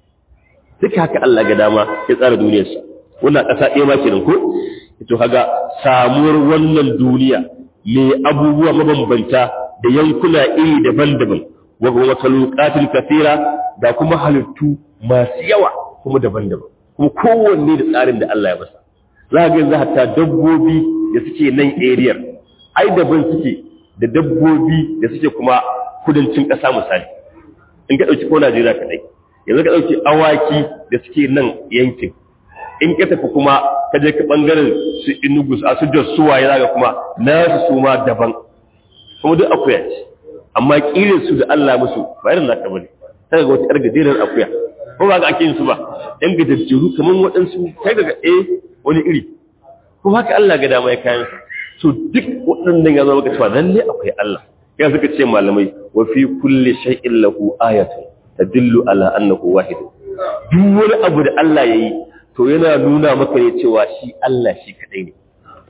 duka haka Allah ga dama ya tsara duniyarsa wannan ƙasa ɗaya ma kenan ko to kaga samuwar wannan duniya mai abubuwa mabambanta da yankuna iri daban-daban wa kuma makhluqatil kathira da kuma halittu masu yawa kuma daban-daban kuma kowanne da tsarin da Allah ya masa za ga yanzu hatta dabbobi da suke nan area ai daban suke da dabbobi da suke kuma kudancin ƙasa misali in ka ɗauki ko Najeriya kaɗai yanzu ka ɗauki awaki da suke nan yankin in ka tafi kuma ka je ka ɓangaren su inugu a su jos suwaye za ka kuma nasu su ma daban kuma duk akuya ce amma ƙirin su da Allah musu ba irin naka bane sai ga wata ƴar gajerar akuya ko ba ga ake yin su ba ɗan gajajjeru kamar waɗansu kai daga eh wani iri ko haka Allah ga dama ya kayan su duk waɗannan ya zama ka cewa lalle akwai Allah ya suka ce malamai wa fi kulli shay'in lahu ayatun tadullu ala annahu wahid duk wani abu da Allah yayi to yana nuna maka ne cewa shi Allah shi kadai ne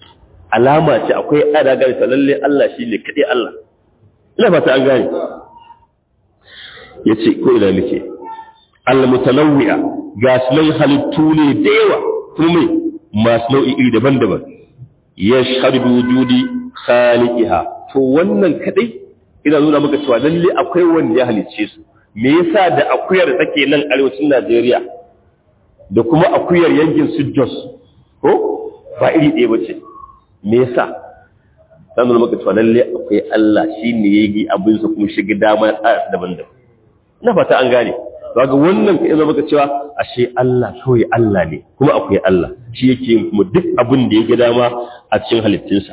alama ce akwai adaga ta lalle Allah shi ne kadai Allah ina fata an gane yace ko ina muke al mutanawwi'a ga sunan halittu ne da yawa kuma masu nau'i iri daban-daban yashhadu wujudi khaliqiha to wannan kadai ina nuna maka cewa lalle akwai wanda ya halicce su me yasa da akuyar da take nan arewacin Najeriya da kuma akuyar yankin su Jos ko ba iri ɗaya bace me yasa dan nuna maka cewa lalle akwai Allah shine yayi abin sa kuma shiga dama tsaya daban-daban ina fata an gane kaga wannan ka yana maka cewa ashe Allah kawai Allah ne kuma akwai Allah shi yake yin kuma duk abin da ya ga dama a cikin halittunsa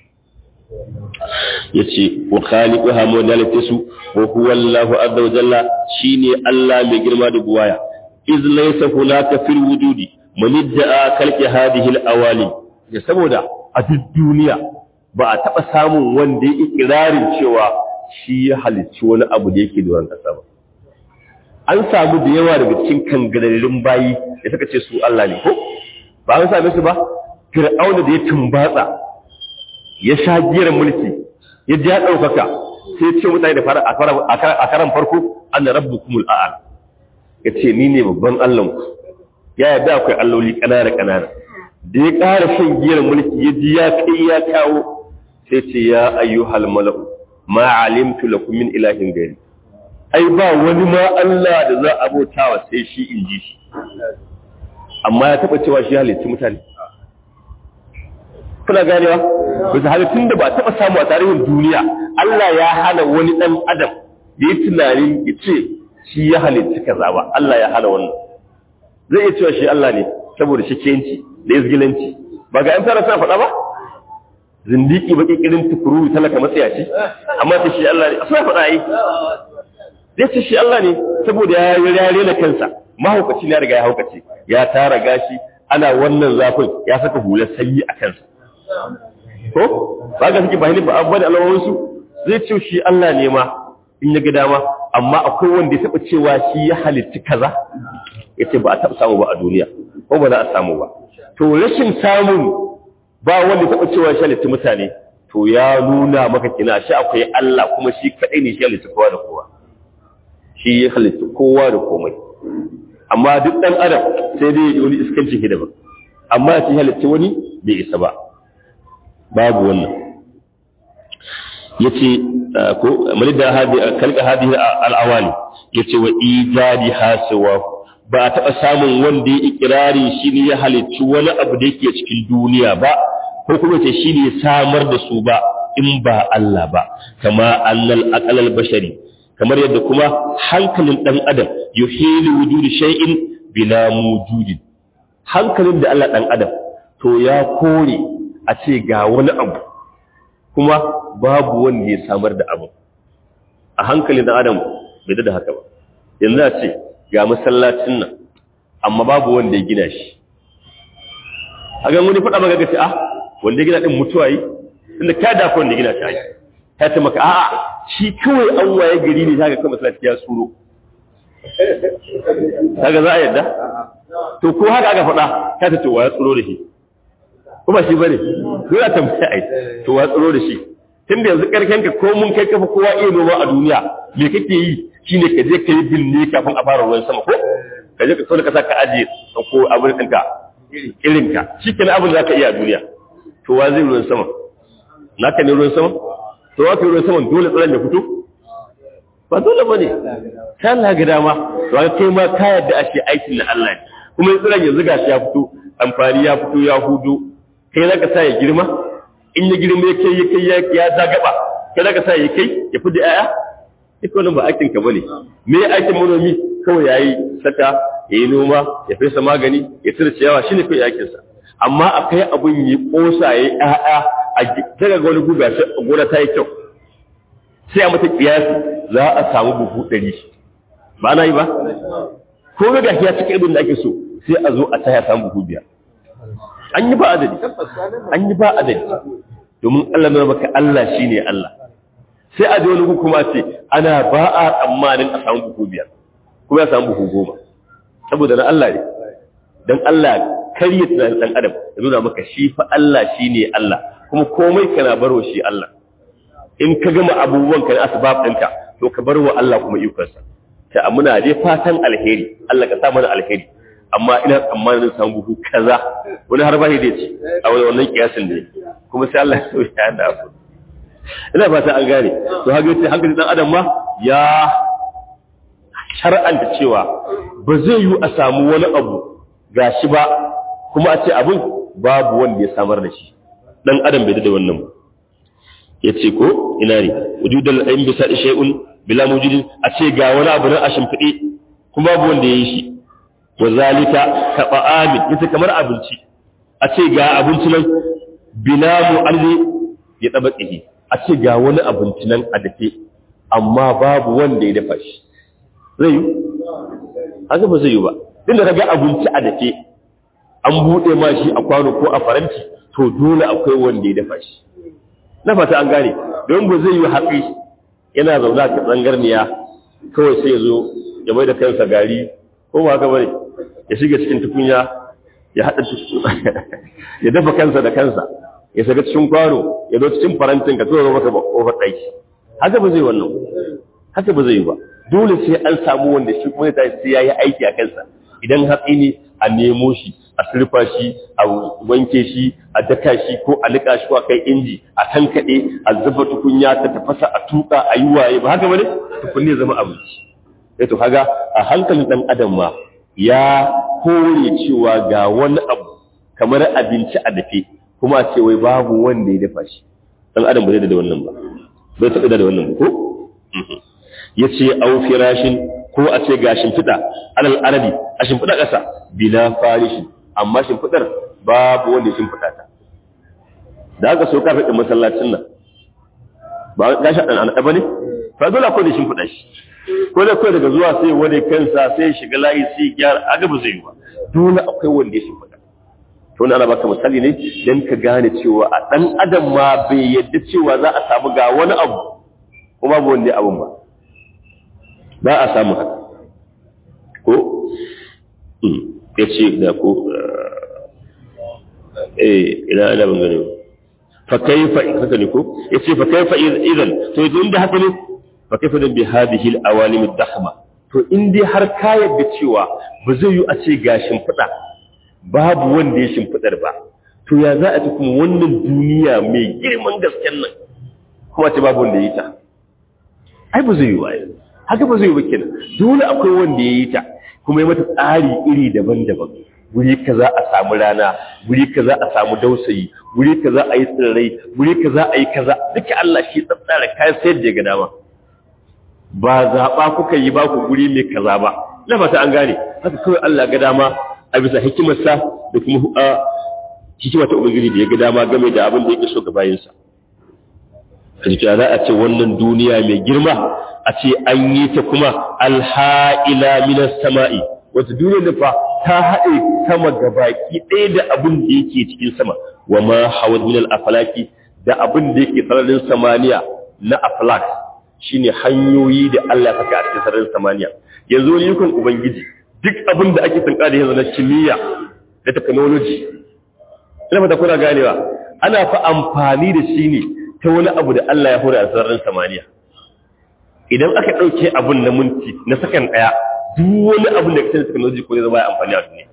yace wa khaliquha modalatisu wa huwa Allahu azza wa jalla shine Allah mai girma da buwaya iz laysa hunaka fil wujudi man idda'a khalqi hadhihi al-awali da saboda a duk duniya ba a taba samun wanda ya ikirarin cewa shi ya halicci wani abu da yake da kasa ba an samu da yawa daga cikin kangararrun bayi da suka ce su Allah ne ko ba an same su ba fir'auna da ya tumbatsa ya sha giyar mulki ya ji ya ɗaukaka sai ce mutane da fara a karan farko an da rabbu kumul a'al ya ce ni ne babban allahnku ya yarda akwai alloli ƙanana ƙanana da ya ƙara shan giyar mulki ya ji ya kai ya kawo sai ce ya ayyuhal mala'u ma alimtu lakum min ilahin gari ai ba wani ma Allah da za a bautawa sai shi in ji shi amma ya taɓa cewa shi halitti mutane kuna ganewa bisa halittun da ba taɓa samu a tarihin duniya Allah ya hana wani ɗan adam da ya tunanin ya ce shi ya halitta kaza ba Allah ya hana wannan zai iya cewa shi Allah ne saboda shi kenci da izgilanci ba ga ‘yan fara suna faɗa ba zindiki ba ƙiƙirin tukuru talaka matsayaci amma ta shi Allah ne a suna faɗa yi zai ce shi Allah ne saboda ya yi rare na kansa mahaukaci ne ya riga ya haukace ya tara gashi ana wannan zafin ya saka hular sanyi a kansa ko ba ga suke bayanin ba abubuwa da alamominsu zai ce shi Allah ne ma in ya ga dama amma akwai wanda ya taɓa cewa shi ya halitti kaza ya ce ba a taɓa samu ba a duniya ko ba za a samu ba to rashin samun ba wanda ya taɓa cewa shi halitti mutane to ya nuna maka kina shi akwai Allah kuma shi kaɗai ne shi halitti kowa da kowa shi ya halitti kowa da komai amma duk ɗan adam sai dai wani iskancin hidima amma ya ce halitti wani bai isa ba babu wannan yace ko malida hadi kalka hadi al-awali yace wa ijadi hasiwa ba a taɓa samun wanda ya ikirari shi ne ya halicci wani abu da yake cikin duniya ba ko kuma ce shi ne samar da su ba in ba Allah ba kama annal aqalal bashari kamar yadda kuma hankalin dan adam yuhilu wujudi shay'in bila mujudin hankalin da Allah dan adam to ya kore a ce ga wani abu kuma babu wanda ya samar da abu a hankalin dan adam bai da haka ba yanzu a ce ga masallacin nan amma babu wanda ya gina shi a gan wani faɗa maka gaci ah wanda ya gina ɗin mutuwa yi inda ka dafa wanda ya gina shi ayi ta ce maka a'a shi kawai an waye gari ne ta ga kan masallaci ya tsoro kaga za a yadda to ko haka aka faɗa ta ce to wa ya tsoro da shi kuma shi bane dole a tambaya ai to wa tsoro da shi tunda yanzu karken ka ko mun kai kafa kowa iya noma a duniya me kake yi shine ka je ka yi binne kafin a fara ruwan sama ko ka je ka so ka saka aje ko abin ɗinka irin ka shi kenan abin za ka iya a duniya to wa zai ruwan sama naka ne ruwan sama to wa ka ruwan sama dole tsaron ya fito ba dole ba ne ta Allah ga dama to ka kai ma ka yadda a ce aikin na Allah ne kuma tsiron yanzu gashi ya fito amfani ya fito ya hudu kai za ka sa ya girma in ya girma ya kai ya kai ya zagaba kai za ka sa ya kai ya fi da 'ya'ya duk wannan ba aikin ka bane me aikin manomi kawai yayi saka yayi noma ya fesa magani ya tsira ciyawa shine kai aikin sa amma akai abun yi kosa yayi ƴaƴa a daga ga wani guga sai gona ta yi kyau sai a mata kiyasi za a samu buhu 100 ba na yi ba ko ga gashi ya cika ibin da ake so sai a zo a taya samu buhu biyar an yi ba adadi an yi ba adadi domin Allah ne maka Allah shine Allah sai a ji wani hukuma ce ana ba a tsammanin a samu buhu biyar kuma ya samu buhu goma saboda na Allah ne don Allah karye tunanin ɗan adam ya nuna maka shi fa Allah shi ne Allah kuma komai kana barwa shi Allah in ka gama abubuwan ka na asbab ɗinka to ka bar wa Allah kuma ikonsa ta muna dai fatan alheri Allah ka sa mana alheri amma ina tsammanin samu buhu kaza wani har ba shi dai ce a wannan kiyasin ne kuma sai Allah ya so ya da abu ina fata an gane to haka yace hankali dan adam ma ya shar'anta cewa ba zai yi a samu wani abu gashi ba kuma a ce abin babu wanda ya samar da shi dan adam bai da wannan ba yace ko ina ne wujudul ayn bisa shay'un bila mujidin a ce ga wani abu nan a shimfide kuma babu wanda ya yi shi wa zalika ka ba'amin yace kamar abinci a ce ga abinci nan bila mu'alli ya taba tsihi a ce ga wani abinci nan a dafe amma babu wanda ya dafa shi zai yi haka ba zai yi ba inda ka ga abinci a dafe an buɗe ma shi a kwano ko a faranti to dole akwai wanda ya dafa shi na fata an gane don ba zai yi haƙi yana zaune a tsangarniya kawai sai ya zo ya mai da kansa gari ko ba haka bane ya shiga cikin tukunya ya haɗa ya dafa kansa da kansa ya saka cikin kwano ya zo cikin farantin ka tura maka kofar ɗaki haka ba zai wannan haka ba zai yi ba dole sai an samu wanda shi kuma ta sai ya yi aiki a kansa idan hatsi ne a nemo shi a surfa shi a wanke shi a daka shi ko a liƙa shi ko a kai inji a tankaɗe a zuba tukunya ta tafasa a tuƙa a yi waye ba haka bane tukunne zama abinci sai to kaga a hankalin ɗan adam ma ya kore cewa ga wani abu kamar abinci a dafe kuma a ce wai babu wanda ya dafa shi ɗan adam ba zai da wannan ba bai taɓa da wannan ba ko ya ce au firashin ko a ce ga shimfiɗa alal arabi a shimfiɗa ƙasa bila farishi amma shimfiɗar babu wanda ya shimfiɗa ta da aka so ka faɗin masallacin nan ba ga shi ɗan ɗaba ne fa dole akwai da shimfiɗa shi ko da kawai daga zuwa sai wani kansa sai ya shiga layi sai ya gyara aga ba zai yi ba dole akwai wanda ya shimfiɗa to ana baka misali ne dan ka gane cewa a ɗan adam ma bai yadda cewa za a samu ga wani abu kuma babu wanda abun ba ba a samu haka ko ya ce da ko eh ina ana ban gane fa kaifa haka ne ko ya ce fa kaifa idan to idan da haka ne fa kaifa dan bi hadhihi al-awalim ad-dakhma to in dai har ka yadda cewa ba zai yi a ce gashin fada babu wanda ya shimfidar ba to ya za a ci kuma wannan duniya mai girman gasken nan kuma ce babu wanda ya yi ta ai ba zai yi wa haka ba zai yi ba kenan dole akwai wanda ya yi ta kuma ya mata tsari iri daban-daban guri kaza a samu rana guri kaza a samu dausayi guri kaza a yi tsirrai guri kaza a yi kaza duka Allah shi tsatsara kayan sayar da ga dama ba zaɓa kuka yi ba ku guri mai kaza ba na fata an gane haka kawai Allah ga dama a bisa hikimarsa da kuma hikima ta ubangiji da ya ga dama game da abin da yake so ga bayinsa a jikin za a ce wannan duniya mai girma a ce an yi ta kuma alha'ila minas sama'i wata duniyar da fa ta haɗe sama ga baki ɗaya da abin da yake cikin sama wa ma hawad minal afalaki da abin da yake sararin samaniya na aflak shine hanyoyi da Allah saka a cikin sararin samaniya yanzu wani yukon ubangiji duk abin da ake tsanka da yanzu na kimiyya da technology ina fata kuna ganewa ana fa amfani da shi ne ta wani abu da Allah ya hore a sararin samaniya idan aka ɗauke abin na minti na sakan ɗaya duk wani abin da kasance technology ko zai zama amfani a duniya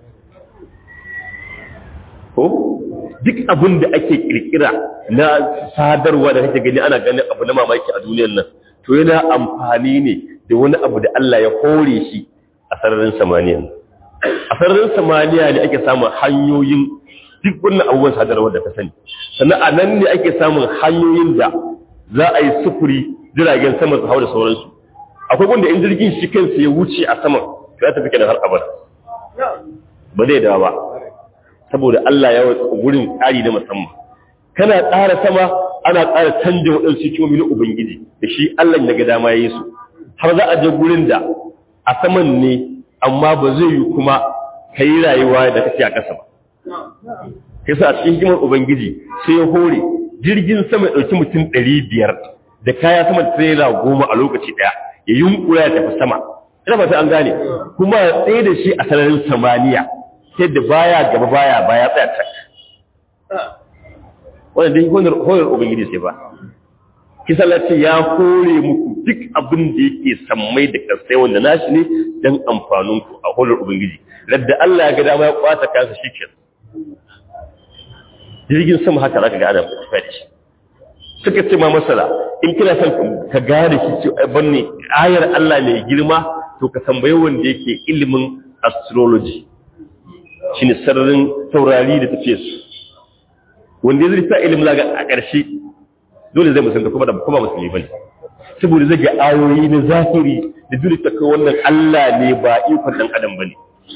ko duk abin da ake kirkira na sadarwa da kake gani ana ganin abu na mamaki a duniyar nan to yana amfani ne da wani abu da Allah ya hore shi a sararin samaniya a sararin samaniya ne ake samun hanyoyin duk wannan abubuwan sadarwa da ka sani sannan a nan ne ake samun hanyoyin da za a yi sufuri jiragen sama su hau da sauransu akwai wanda in jirgin shi kansa ya wuce a saman ya tafi kenan har abada ba zai dawa ba saboda Allah ya wata gurin tsari na musamman kana tsara sama ana tsara canja waɗansu hikimomi na ubangiji da shi Allah ya ga dama ya yi su har za a je gurin da a saman ne amma ba zai yi kuma ka yi rayuwa da kake a ƙasa ba kasa a cikin hikimar ubangiji sai ya hore jirgin sama ya ɗauki mutum ɗari biyar da kaya sama da tirela goma a lokaci ɗaya ya yunkura ya tafi sama ina fata an gane kuma ya tsaye da shi a sararin samaniya sai da baya gaba baya baya tsaya tak wannan dai honar honar ubangiji sai ba kisa lati ya kore muku duk abin da yake sammai da kasai wanda nashi ne dan amfanin ku a honar ubangiji ladda Allah ya ga dama ya kwata kansa shikin jirgin sama haka zaka ga ana tafiya da shi suka ce ma masala in kina son ka gane shi ce banne ayar Allah mai girma to ka tambaye wanda yake ilimin astrology shine sararin taurari da tafiye su wanda ya zai sa ilimin laga a ƙarshe dole zai musulunta kuma da kuma musulmi bane saboda zai ga ayoyi na zahiri da dole ta kai wannan Allah ne ba ikon dan adam bane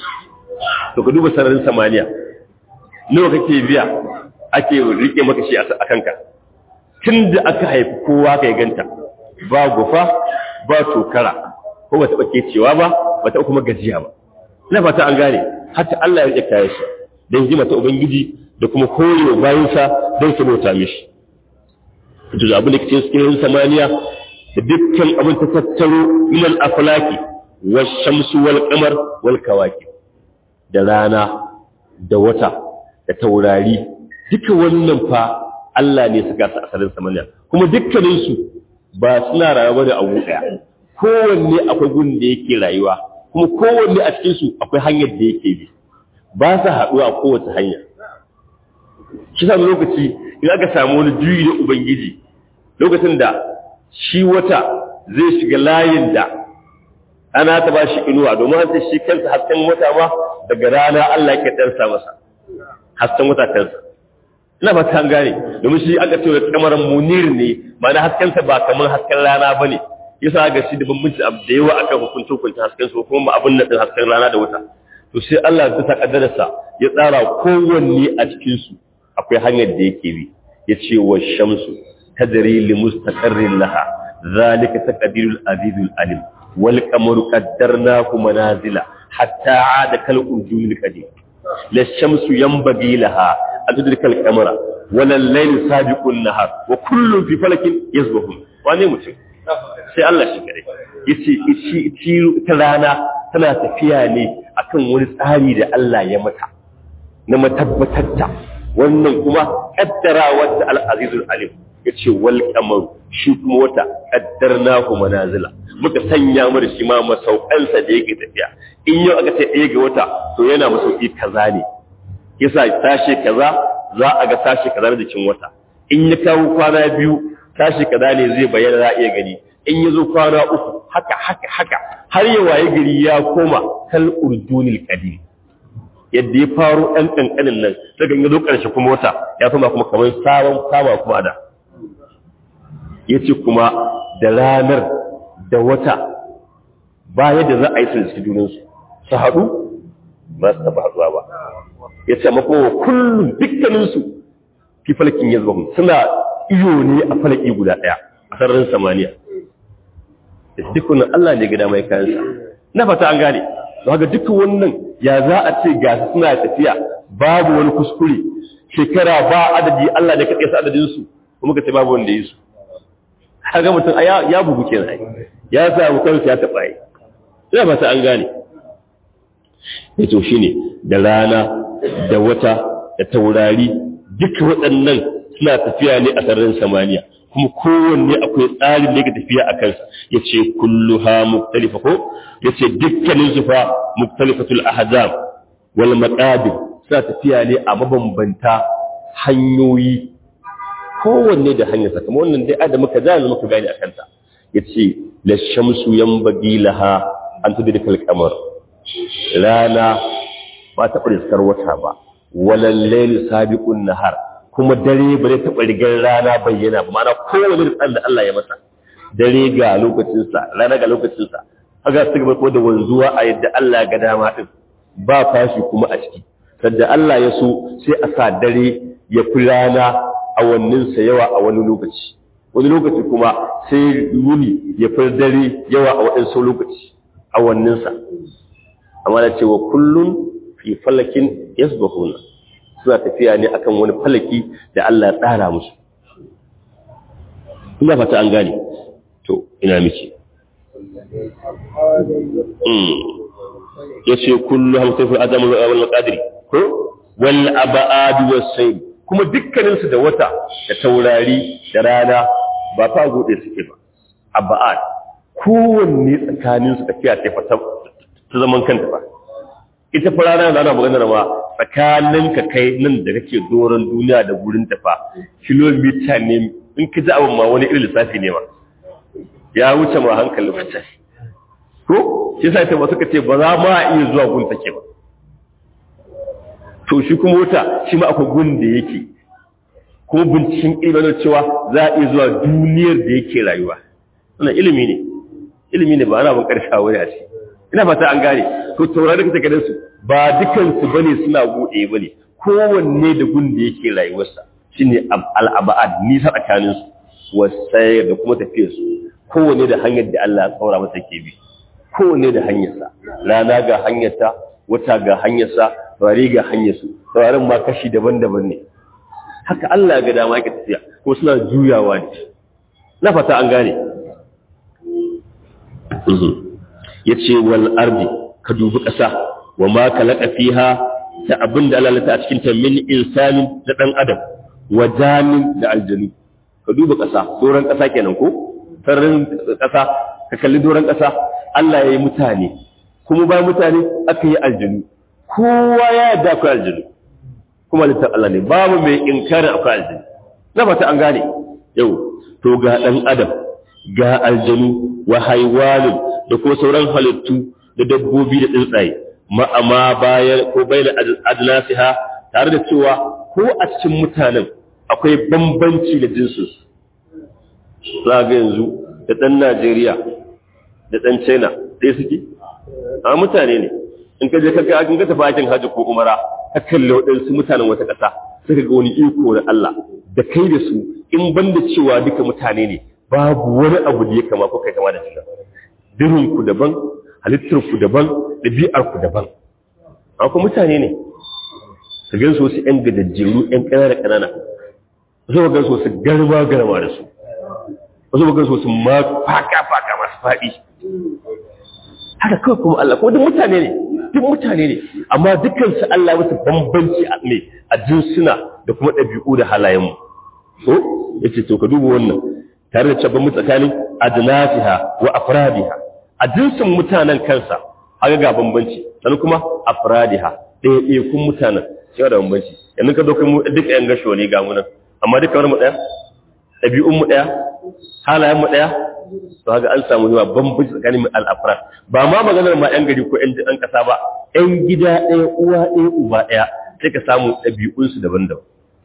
to ka duba sararin samaniya nawa kake biya ake rike maka shi a kanka tun da aka haifi kowa ka ganta ba gufa ba tokara ko ba taɓa kecewa ba ba taɓa kuma gajiya ba na fata an gane hatta Allah ya rike kayan shi don hikima ta ubangiji da kuma koyo bayansa don su bauta mishi to da abin da kake cikin samaniya da dukkan abin ta tattaro min al-aflaki wash-shamsu wal-qamar wal-kawakib da rana da wata da taurari duka wannan fa Allah ne suka sa asalin samaniya kuma dukkaninsu ba suna rayuwa da abu ɗaya kowanne akwai gun da yake rayuwa kuma kowanne a cikinsu akwai hanyar da yake bi ba sa haɗuwa a kowace hanya shi sami lokaci in aka samu wani juyi na ubangiji lokacin da shi wata zai shiga layin da ana ta ba shi inuwa domin an shi kansa hasken wata ma daga rana Allah ke ɗansa masa hasken wata kansa ina ba ta gane domin shi aka ce da kamaran munir ne ma'ana haskensa ba kamar hasken rana ba ne yasa ga shi da bambanci abu da yawa akan hukuncin hukuncin hasken su kuma ba abin nan hasken rana da wata to sai Allah ya ta kaddarsa ya tsara kowanne a cikin su akwai hanyar da yake bi ya ce wa shamsu tadri li mustaqarrin laha zalika taqdirul azizul alim wal qamaru qaddarnahu manazila hatta aada kal urjunil qadim la shamsu yanbaghi laha an tudrika al qamara wala al layl sabiqun nahar wa kullun fi falakin yasbahun wane mutum sai Allah shi kare yace shi ta rana tana tafiya ne akan wani tsari da Allah ya mata na matabbatar ta wannan kuma kaddarawa da al-azizul alim yace wal qamar shi kuma wata qaddarnahu manazila muka sanya mu da shi ma masaukansa da yake tafiya in yau aka ce ɗaya ga wata to yana masauki kaza ne yasa sashe kaza za a ga sashe kaza da jikin wata in ya kawo kwana biyu tashi kaza ne zai bayyana za a iya gani in ya zo kwana uku haka haka haka har ya waye gari ya koma kal urdunil qadim yadda ya faro ɗan ƙanƙanin nan daga ya zo ƙarshe kuma wata ya koma kuma kamar sabon kama kuma da ya ce kuma da ranar da wata ba yadda za a yi sun suke junansu su haɗu ba su taɓa haɗuwa ba ya ce amma kuma kullum dukkaninsu fi falakin ya zuba suna iyo ne a falaki guda ɗaya a sararin samaniya da dukkanin Allah ne gida mai kayansa na fata an gane don haka dukkan wannan ya za a ce ga suna tafiya babu wani kuskure shekara ba adadi Allah ne kaɗai sa adadinsu kuma ka ce babu wanda ya yi su kaga mutum ya bugu kenan ya samu kansa ya taɓa yi ina fata an gane ya to shine da rana da wata da taurari duka waɗannan suna tafiya ne a sararin samaniya kuma kowanne akwai tsarin da tafiya a kansa ya ce kullu ha muktalifa ko ya ce dukkanin su fa muktalifatul ahzab wal maqadir suna tafiya ne a mabambanta hanyoyi kowanne da hanyarsa kamar wannan dai adam muka zana muka gane a kanta ya ce la shamsu yanbaghi laha an tudrikal qamar rana ba ta riskar wata ba walal layl sabiqun nahar kuma dare ba zai taɓa rigar rana bayyana ba mana kowane ritsan da Allah ya masa dare ga lokacinsa rana ga lokacinsa haka su gaba da wanzuwa a yadda Allah ga dama din ba fashi kuma a ciki sadda Allah ya so sai a sa dare ya fi rana a wanninsa yawa a wani lokaci wani lokaci kuma sai wuni ya fi dare yawa a waɗansu lokaci a wanninsa amma da cewa kullum fi falakin yasbahuna suna tafiya ne akan wani falaki da Allah ya tsara musu ina fata an gane to ina miki ya ce kullu hamsin adamu wal qadri ko wal abad was sayl kuma dukkanin su da wata da taurari da rana ba fa gode suke ba abad kowanne tsakanin su tafiya ta ta zaman kanta ba ita fa rana da ana maganar ma tsakanin ka kai nan da kake doron duniya da gurin tafa kilomita ne in ka ji abin ma wani irin lissafi ne ma ya wuce ma hankali wacce ko shi sa ta wasu ka ce ba za ma iya zuwa gun take ba to shi kuma wuta shi ma akwai gun da yake kuma binciken ilimin cewa za a iya zuwa duniyar da yake rayuwa wannan ilimi ne ilimi ne ba ana ban karshe wani a ce ina fata an gane to taurari da kake su ba dukansu bane suna bude bane kowanne da gun da yake rayuwarsa shine al-abad nisa tsakanin su wasai da kuma tafiyar su kowanne da hanyar da Allah ya tsaura masa ke bi kowanne da hanyarsa rana ga hanyarta wata ga hanyarsa taurari ga hanyarsu taurarin ma kashi daban-daban ne haka Allah ya ga dama yake tafiya ko suna juyawa ne na fata an gane ya ce wal ardi ka dubi ƙasa wa ma kalaka fiha da abin da Allah ta a cikin ta min insanin da dan adam wa jamin da aljanu ka duba ƙasa doron ƙasa kenan ko sararin ƙasa ka kalli doron ƙasa Allah ya yi mutane kuma bayan mutane aka yi aljanu kowa ya yarda akwai aljanu kuma littar Allah ne babu mai inkarin akwai aljanu na fata an gane yau to ga dan adam ga aljanu wa haiwanin da ko sauran halittu da dabbobi da tsuntsaye ma'ama bayan ko bayan adnasiha tare da cewa ko a cikin mutanen akwai bambanci da jinsu za ga yanzu da ɗan Najeriya da ɗan China ɗaya suke a mutane ne in ka je kaga an ga tafi aikin hajji ko umara ka kalle waɗansu mutanen wata ƙasa suka ga wani iko na Allah da kai da su in banda cewa duka mutane ne babu wani abu da ya kama ko kai kama da shi dirin ku daban halittar ku daban ɗabi'ar ku daban amma mutane ne su gan su wasu ƴan gadajjeru ƴan ƙanana ƙanana wasu gan su wasu garma garma da su wasu gan su wasu ma faka faka masu faɗi haka kawai kuma Allah kuma duk mutane ne duk mutane ne amma dukkan su Allah musu bambanci a ne a jinsuna da kuma ɗabi'u da halayen mu ko yace to ka duba wannan tare da cabban mu tsakanin adnasiha wa afradiha a jinsin mutanen kansa haka ga bambanci sannan kuma afradiha ɗaya ɗaya kun mutanen sai da bambanci yanzu ka zo kai mu duka yan gasho ne ga mu nan amma duka wani mu ɗaya ɗabi'un mu ɗaya halayen mu ɗaya to haka an samu yawa bambanci tsakanin al'afra ba ma maganar ma yan gari ko yan ɗan ƙasa ba yan gida ɗaya uwa ɗaya uba ɗaya sai ka samu ɗabi'unsu daban-daban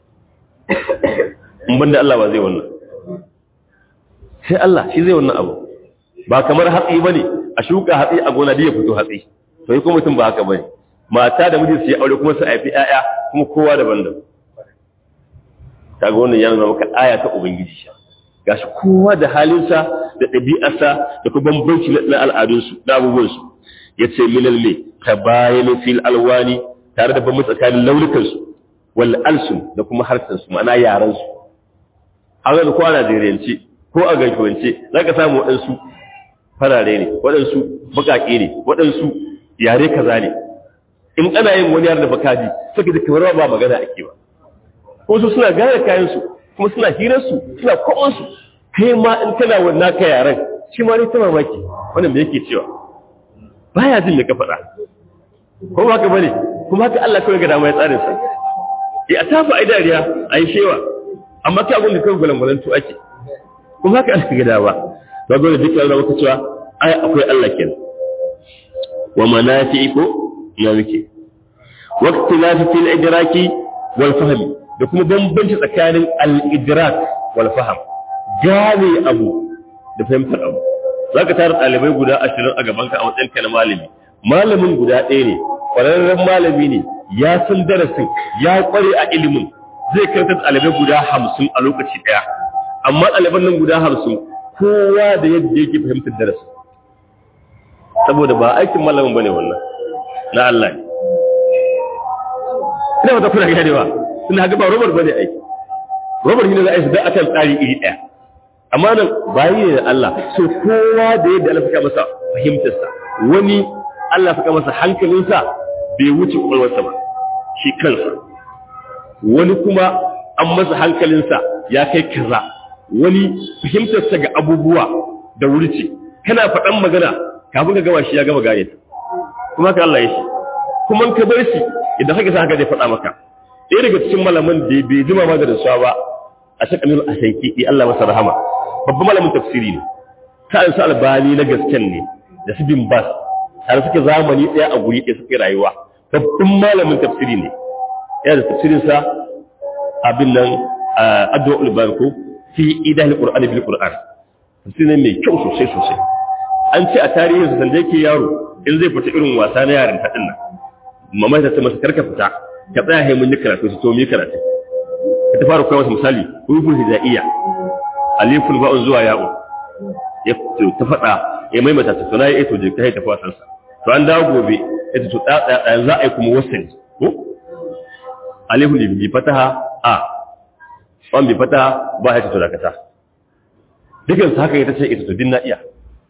in banda Allah ba zai wannan sai Allah shi zai wannan abu ba kamar hatsi bane a shuka hatsi a gona da ya fito hatsi to yi kuma mutum ba haka bane mata da miji su yi aure kuma su haifi ƴaƴa kuma kowa daban-daban kaga wannan yana nuna maka aya ta ubangiji sha gashi kowa da halinsa da ɗabi'arsa da kuma bambanci na al'adunsu da abubuwansu ya ce minal me ka bayan fil alwani tare da bambanci tsakanin launukansu wal alsun da kuma harsansu ma'ana yaransu an gani ko a najeriyance ko a gaggawance za ka samu waɗansu farare ne waɗansu baƙaƙe ne waɗansu yare kaza ne in ana yin wani yare da bakaji suka da kamar ba magana ake ba ko su suna gane kayansu kuma suna hirarsu suna kwaɓansu kai ma in kana wannan ka yaren shi ma ne ta mamaki wannan da yake cewa baya jin da ka faɗa ko ba ka bane kuma haka Allah kawai ga dama ya tsarin sa ya tafi ai dariya ai shewa amma kai abun da kawai gulangulantu ake kuma haka Allah ga dama ba dole duk yana maka cewa ai akwai Allah kenan wa manafi'i ko ya muke waqtilafi fil idraki wal fahmi da kuma bambanci tsakanin al-idrak wal fahm gane abu da fahimtar abu zaka tara ɗalibai guda ashirin a gaban ka a matsayin ka na malami malamin guda ɗaya ne ƙwararren malami ne ya san darasin ya ƙware a ilimin zai karanta ɗalibai guda hamsin a lokaci ɗaya amma ɗaliban nan guda hamsin kowa da yadda yake fahimtar darasin saboda ba aikin malamin bane wannan na Allah ne ina wata kuna ganewa suna haka ba robar bane aiki robar ne za a yi su da akan tsari iri ɗaya amma nan bayi ne da Allah so kowa da yadda Allah suka masa fahimtarsa wani Allah suka masa hankalinsa bai wuce kwakwalwarsa ba shi kansa wani kuma an masa hankalinsa ya kai kaza wani fahimtarsa ga abubuwa da wuri ce kana faɗan magana kafin ka gama shi ya gama gane ta kuma ka Allah ya shi kuma ka bar shi idan haka sa haka zai faɗa maka ɗaya daga cikin malaman da bai jima ma da rasuwa ba a shakalin a shaiki ɗi Allah masa rahama babban malamin tafsiri ne sa'an su albani na gasken ne da su bin bas har suke zamani ɗaya a guri ɗaya suke rayuwa babban malamin tafsiri ne yana da tafsirinsa abin nan addu'a ulbarku fi idan qur'ani bil qur'an tafsiri ne mai kyau sosai sosai an ce a tarihin sa sanda yake yaro in zai fita irin wasa na yaran ta dinnan mamai ta ce masa karka fita ka tsaya hai mun yi karatu su to mu yi karatu ka ta fara koya masa misali rubul hijaiya alifun ba'un zuwa ya'u ya ta faɗa ya maimaita ta tuna ya ito jirka ya tafi wasansa to an dawo gobe ya ta tuɗa ɗaya za a yi kuma wasan ko alifun da bi fataha a wan bi fataha ba ya ta tuɗa kata dukkan su haka ya ta ce ita to din na iya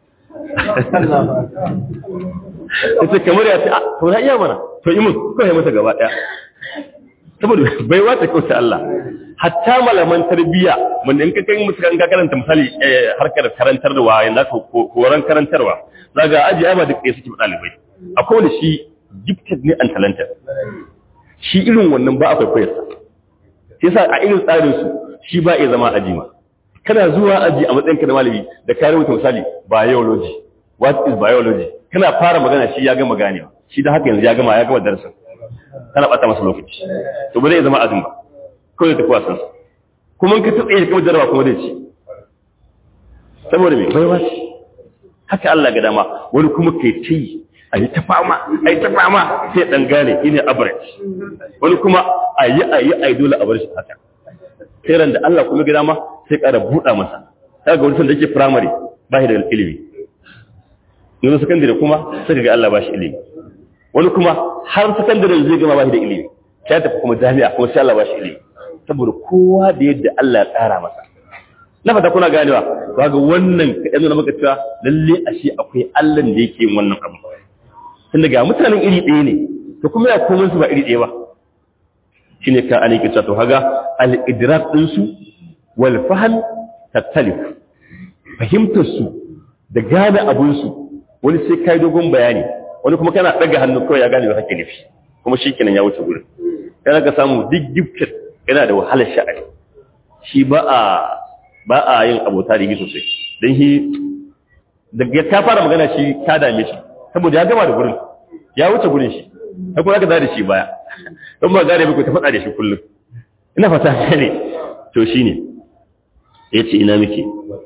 ita kamar ya ce a to na iya mana to yi mun kawai mata gaba ɗaya saboda bai wata kauta Allah hatta malaman tarbiyya wanda in ka kai musu kan ka karanta misali harkar karantar da waye na koran karantarwa zaga aji ai ba duk ɗaya suke ɗalibai akwai wanda shi gifted ne and talented shi irin wannan ba akwai koyarsa sai sa a irin tsarin su shi ba ya zama aji ma kana zuwa aji a matsayin ka na malami da ka rubuta misali biology what is biology kana fara magana shi ya gama ganewa shi da haka yanzu ya gama ya gama darasin kana bata masa lokaci to ba zai zama azumi ba kawai da tafi wasan sa kuma ka tsaye da kuma jarawa kuma zai ci saboda me baiwa ce haka Allah ga dama wani kuma kai ci a yi ta fama a yi ta fama sai dan gane ine average wani kuma a yi a yi a yi dole a bar shi haka sai ran da Allah kuma ga dama sai ƙara buɗa masa kaga wani sanda yake primary ba shi da ilimi yanzu sakandare kuma sai ga Allah ba shi ilimi wani kuma har sakandare zai gama ba shi da ilimi ya tafi kuma jami'a kuma sai Allah ba shi ilimi saboda kowa da yadda Allah ya tsara masa na fata kuna ganewa ba ga wannan kaɗan nuna maka cewa lalle a shi akwai Allah da yake yin wannan abu tun daga mutanen iri ɗaya ne to kuma ya komai su ba iri ɗaya ba shine kan ali ke to haga al-idrak din su wal fahm tattalif fahimtar su da gane abun su wani sai kai dogon bayani wani kuma kana daga hannu kawai ya gane ba kake nufi kuma shikenan ya wuce gurin kana ka samu duk gifted yana da wahalar sha'ani shi ba a ba a yin abota da yi sosai don shi daga ta fara magana shi ta dame shi saboda ya gama da gurin ya wuce gurin shi ta kuma ka da shi baya don ba gane muku ta faɗa da shi kullum ina fata ne to shi ne ya ce ina muke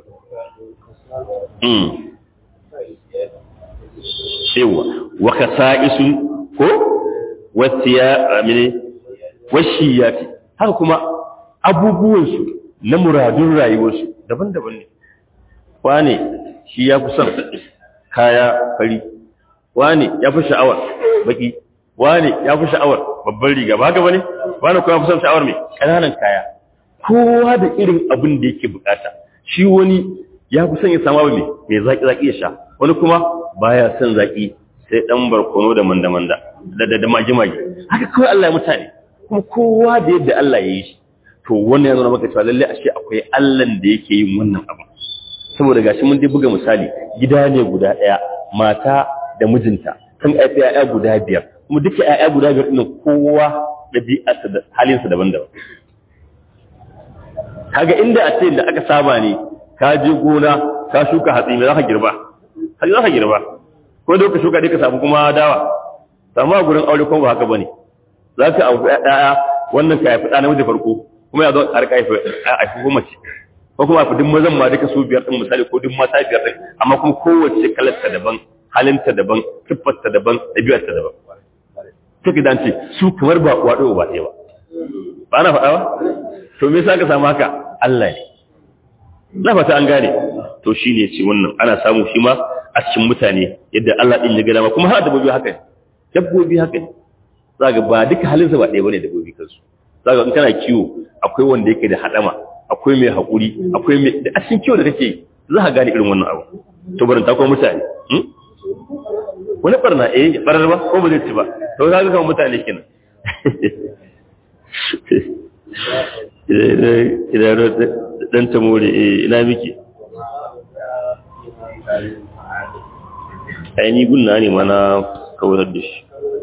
cewa waka sa'isun ko wata ya amine washi ya fi haka kuma abubuwansu na muradun rayuwarsu daban-daban ne wane shi ya fi son kaya fari wane ya fi sha'awar baki wane ya fi sha'awar babban riga ba haka bane wane kuma ya fi son sha'awar mai ƙananan kaya kowa da irin abin da yake bukata shi wani ya fi son ya samu abu mai zaƙi-zaƙi ya sha wani kuma baya son zaƙi sai ɗan barkono da manda-manda da da magi-magi haka kawai Allah ya mutane kuma kowa da yadda Allah ya yi shi to wannan ya nuna maka cewa lalle ashe akwai Allah da yake yin wannan abu saboda gashi mun dai buga misali gida ne guda ɗaya mata da mijinta sun haifi ‘ya'ya guda biyar kuma duka ‘ya'ya guda biyar ɗin kowa ɗabi'arsa da halinsa daban-daban kaga inda a ce da aka saba ne ka je gona ka shuka hatsi mai za ka girba hatsi za ka girba ko da ka shuka dai ka samu kuma dawa samu a gurin aure kuma ba haka bane za ka abu ɗaya wannan ka haifi ɗa namiji farko kuma ya zo a rika haifi ko mace ko kuma haifi duk mazan ma duka su biyar ɗin misali ko duk mata biyar ɗin amma kuma kowace kalarta daban halinta daban siffarta daban ɗabi'arta daban ta gidan ce su kamar ba waɗo ba ɗaya ba ba na faɗa ba to me yasa ka samu haka Allah ne na fata an gane to shine ce wannan ana samu shi ma a cikin mutane yadda Allah din ya gada ma kuma har dabbobi haka ne dabbobi haka ne zaka ba duka halinsa ba ɗaya bane dabbobi kansu zaka in kana kiwo akwai wanda yake da hadama akwai mai hakuri akwai mai da a cikin kiwo da kake za ka gane irin wannan abu to barin ta kuma mutane wani barna eh ya barar ba ko ba zai ci ba to za ka kama mutane kenan idan dan ta more ina miki aini gunna ne mana kawar da shi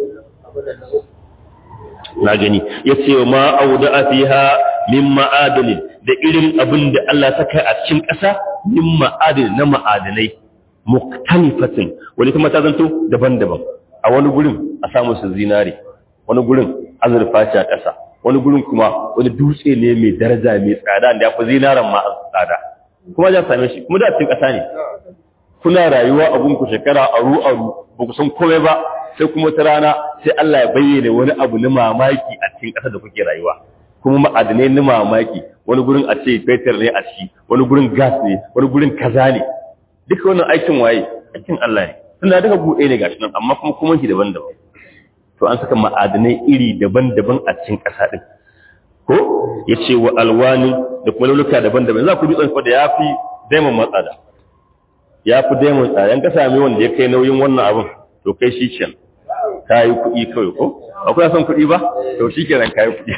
na gani ya ce wa ma auda a fiha min ma'adalin da irin abin da Allah ta kai a cikin ƙasa min ma'adalin na ma'adanai muktanifatin wani kuma ta zanto daban-daban a wani gurin a samu su zinare wani gurin azurfa ce a ƙasa wani gurin kuma wani dutse ne mai daraja mai tsada da ya fi zinaran ma tsada kuma ya same shi kuma da cikin ƙasa ne kuna rayuwa a gunku shekara aru aru ba ku san komai ba sai kuma ta rana sai Allah ya bayyana wani abu na mamaki a cikin ƙasar da kuke rayuwa kuma ma'adanai na mamaki wani gurin a ce fetur ne a ciki wani gurin gas ne wani gurin kaza ne duka wannan aikin waye aikin Allah ne tunda duka buɗe ne gashi nan amma kuma kuma shi daban-daban to an saka ma'adanai iri daban-daban a cikin ƙasa ɗin ko ya ce wa alwani da kuma lauluka daban-daban za ku dutsen kwa da ya fi daimon matsada ya fi daimon tsada yan ka sami wanda ya kai nauyin wannan abin to kai shi can ka yi kuɗi kawai ko ba kuna son kuɗi ba to shi kenan ka yi kuɗi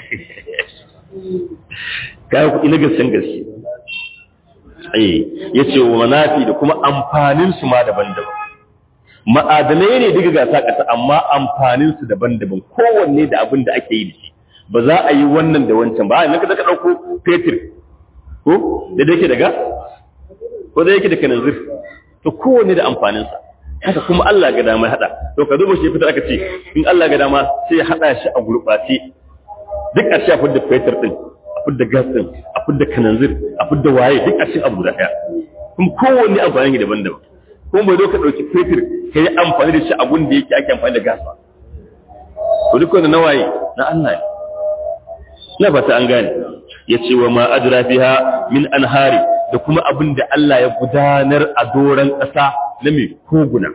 ka yi kuɗi na gaskiyan gaske ya ce wa manafi da kuma amfaninsu ma daban-daban ma'adanai ne daga gasa ƙasa amma amfaninsu daban-daban kowanne da abin da ake yi da shi ba za a yi wannan da wancan ba a yanzu ka ɗauko fetur ko da da yake da gas ko da yake da kananzir to kowanne da amfaninsa haka kuma Allah ga dama hada to ka duba shi fitar aka ce in Allah ga dama sai ya hada shi a gurbace duk a shi a fudda fetur din a fudda gas din a fudda kananzir a fudda waye duk a cikin abu guda daya kuma kowanne amfani ne daban-daban kuma bai zo ka dauki fetur ka yi amfani da shi a gun da yake ake amfani da gas ba to duk wanda nawaye na Allah ne na fata an gane ya ce wa ma adra fiha min anhari da kuma abin da Allah ya gudanar a doron ƙasa na mai koguna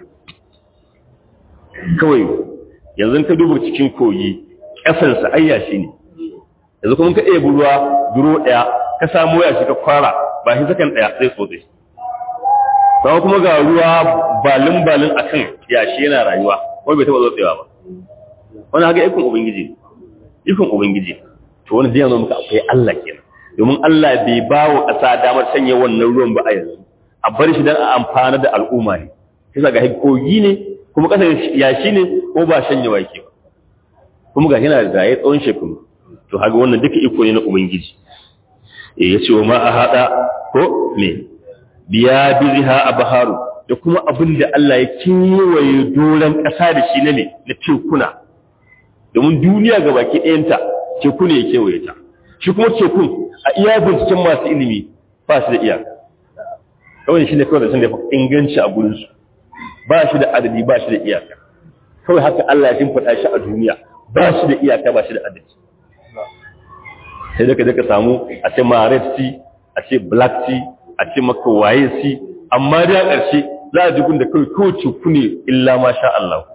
kawai yanzu ka duba cikin koyi ƙasarsa ayyashi ne yanzu kuma ka ɗaya ruwa duro ɗaya ka samu ya shi ka kwara ba shi sakan ɗaya sai tsotse ba kuma ga ruwa balin balin akan yashi yana rayuwa wani bai taɓa tsotsewa ba wani haka ikon ubangiji ikon ubangiji to wani zai muka akwai Allah kenan domin Allah bai ba wa ƙasa damar sanya wannan ruwan ba a yanzu a bar shi don a amfana da al'umma ne kisa ga kogi ne kuma ƙasar yashi ne ko ba shanyewa yake ba kuma ga yana da ya tsawon shekaru to haka wannan duka iko ne na ubangiji eh ya ce wa ma a haɗa ko me biya biziha abharu da kuma abin da Allah ya kewaye doron ƙasa da shi na ne na tekuna domin duniya ga baki ɗayanta teku ne ya kewaye ta shi kuma tekun a iya binciken masu ilimi ba shi da iyaka kawai shi ne kawai da sun da inganci a gurinsu ba shi da adadi ba shi da iyaka kawai haka Allah ya shimfiɗa shi a duniya ba shi da iyaka ba shi da adadi sai da ka ka samu a ce ma red sea a ce black sea a ce maka waye sea amma da ƙarshe za a ji da kawai kawai teku ne illa ma sha Allah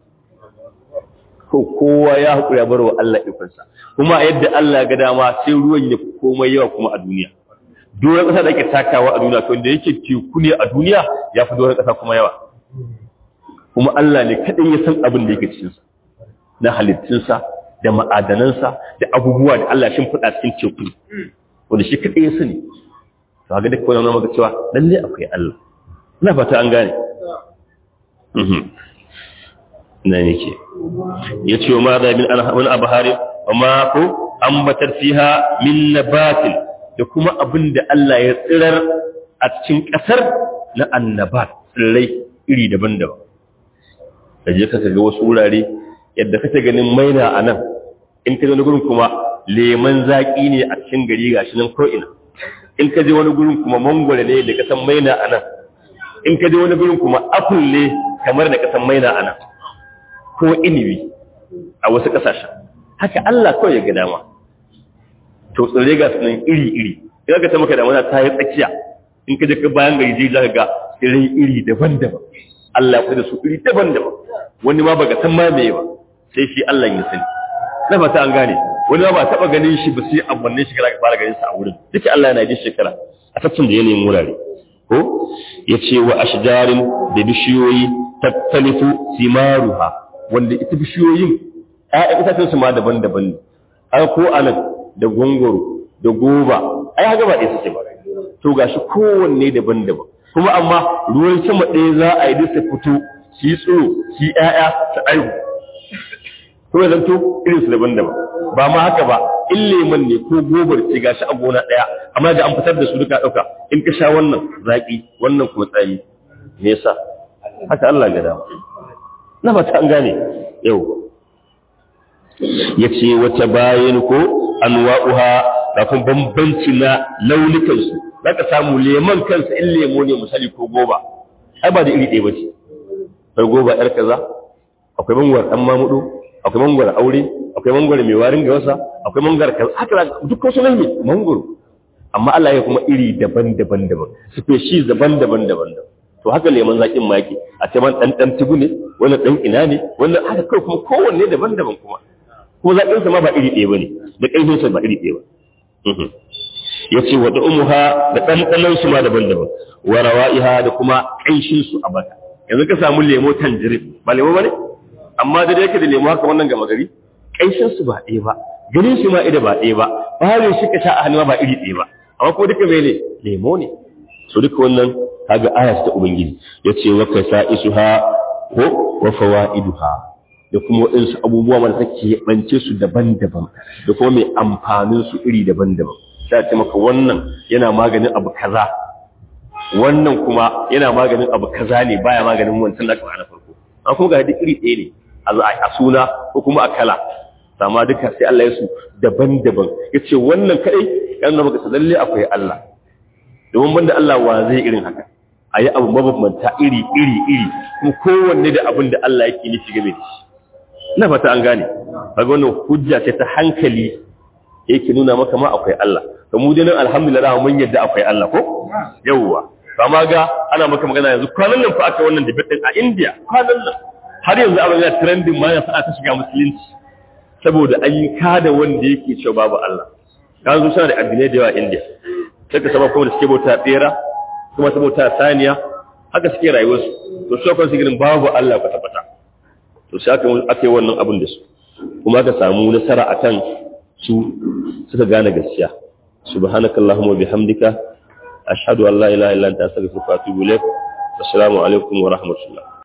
ko kowa ya haƙura ya bar wa Allah ikonsa kuma yadda Allah ga dama sai ruwan ya fi komai yawa kuma a duniya doron ƙasa da ake takawa a duniya kawai da yake teku ne a duniya ya fi doron ƙasa kuma yawa kuma Allah ne kaɗai ya san abin da yake cikinsa na halittunsa da ma'adanansa da abubuwa da Allah shin faɗa cikin teku wanda shi kaɗai ya sani to ga duk wani maka cewa lalle akwai Allah ina fata an gane na yake ya ce wa ma da min wani abu hari wa ma ko ambatar fiha min nabatin da kuma abin da Allah ya tsirar a cikin ƙasar na annabat tsirrai iri daban-daban da je ka ga wasu wurare yadda kake ganin maina a nan in ka je wani gurin kuma leman zaƙi ne a cikin gari gashi nan ko'ina in ka je wani gurin kuma mangwale ne da kasan maina a nan in ka je wani gurin kuma apple ne kamar da kasan maina a nan ko inibi a wasu ƙasashen haka Allah kawai ya ga dama to tsirrai ga sunan iri-iri idan ka ta maka damana ta yi tsakiya in ka je ka bayan gari zai zaka ga tsirrai iri daban-daban Allah ya da su iri daban-daban wani ma baka san ma meye ba sai shi Allah ya sani na fata an gane wani ma ba taba ganin shi ba sai a wannan shekara ka fara ganin sa a wurin duka Allah yana yin shekara a tattun da yanayin wurare ko yace wa ashjarin da bishiyoyi tattalifu simaruha wanda ita bishiyoyin ƴaƴan itacen su ma daban-daban ne an ko anan da gongoro da goba ai haka ba ɗaya suke ba to gashi kowanne daban-daban kuma amma ruwan sama ɗaya za a yi duk su fito shi tsoro shi ƴaƴa su aihu kuma zanto irin su daban-daban ba ma haka ba in leman ne ko gobar ce gashi a gona ɗaya amma da an fitar da su duka ɗauka in ka sha wannan zaƙi wannan kuma tsami me yasa haka Allah ga dama na fata an gane yau ya ce wata bayan ko anwa'uha kafin bambanci na launukansu za ka samu leman kansa in lemo ne misali ko goba ai ba da iri ɗaya ba ce akwai goba yar kaza akwai mangwar ɗan mamudu akwai mangwar aure akwai mangwar mai warin ga wasa akwai mangwar kaza haka duk wasu ne mangwaro amma Allah ya kuma iri daban-daban daban species daban-daban daban to haka leman zakin ma yake a ce man dan dan tugu ne wannan dan ina ne wannan haka kai kuma kowanne daban-daban kuma ko zakin sa ma ba iri ɗaya bane da kaifin sa ba iri ɗaya ba yace wa umuha da ɗanɗanon su ma daban-daban wa rawa'iha da kuma ƙanshin su a baka yanzu ka samu lemo tanjirin ba lemo bane amma da yake da lemo haka wannan gama gari ƙanshin su ba ɗaya ba ganin shi ma ida ba ɗaya ba bare shi ka sha a hannu ba iri ɗaya ba amma ko duka mene lemo ne so duka wannan kaga aya ta ubangiji yace wa kasaisuha ko wa fawaiduha da kuma waɗansu abubuwa wanda take bance su daban-daban da kuma mai amfanin su iri daban-daban sai ce maka wannan yana maganin abu kaza wannan kuma yana maganin abu kaza ne baya maganin wancan da aka fara farko an kuma ga duk iri ɗaya ne a suna ko kuma a kala amma duka sai Allah ya su daban-daban yace wannan kadai yana maka lalle akwai Allah domin banda Allah wa zai irin haka ayi abu mabambanta iri iri iri kuma kowanne da abin da Allah yake nufi game da shi ina fata an gane kaga wannan hujja ce ta hankali yake nuna maka ma akwai Allah to mu dai alhamdulillah mun yadda akwai Allah ko yawwa amma ga ana maka magana yanzu kwanan nan fa aka wannan debate din a India kwanan nan har yanzu abin yana trending ma ya sa aka shiga musulunci saboda an yi kada wanda yake cewa babu Allah kan zo suna da addinai da yawa a India sai ka saba kuma da suke bauta tsera kuma ta bauta saniya haka suke rayuwarsu to su kan su girin babu Allah kwata kwata to sai aka aka yi wannan abin da su kuma aka samu nasara akan su suka gane gaskiya subhanakallahumma bihamdika ashhadu an la ilaha illa anta astaghfiruka wa atubu ilaik assalamu alaikum wa rahmatullah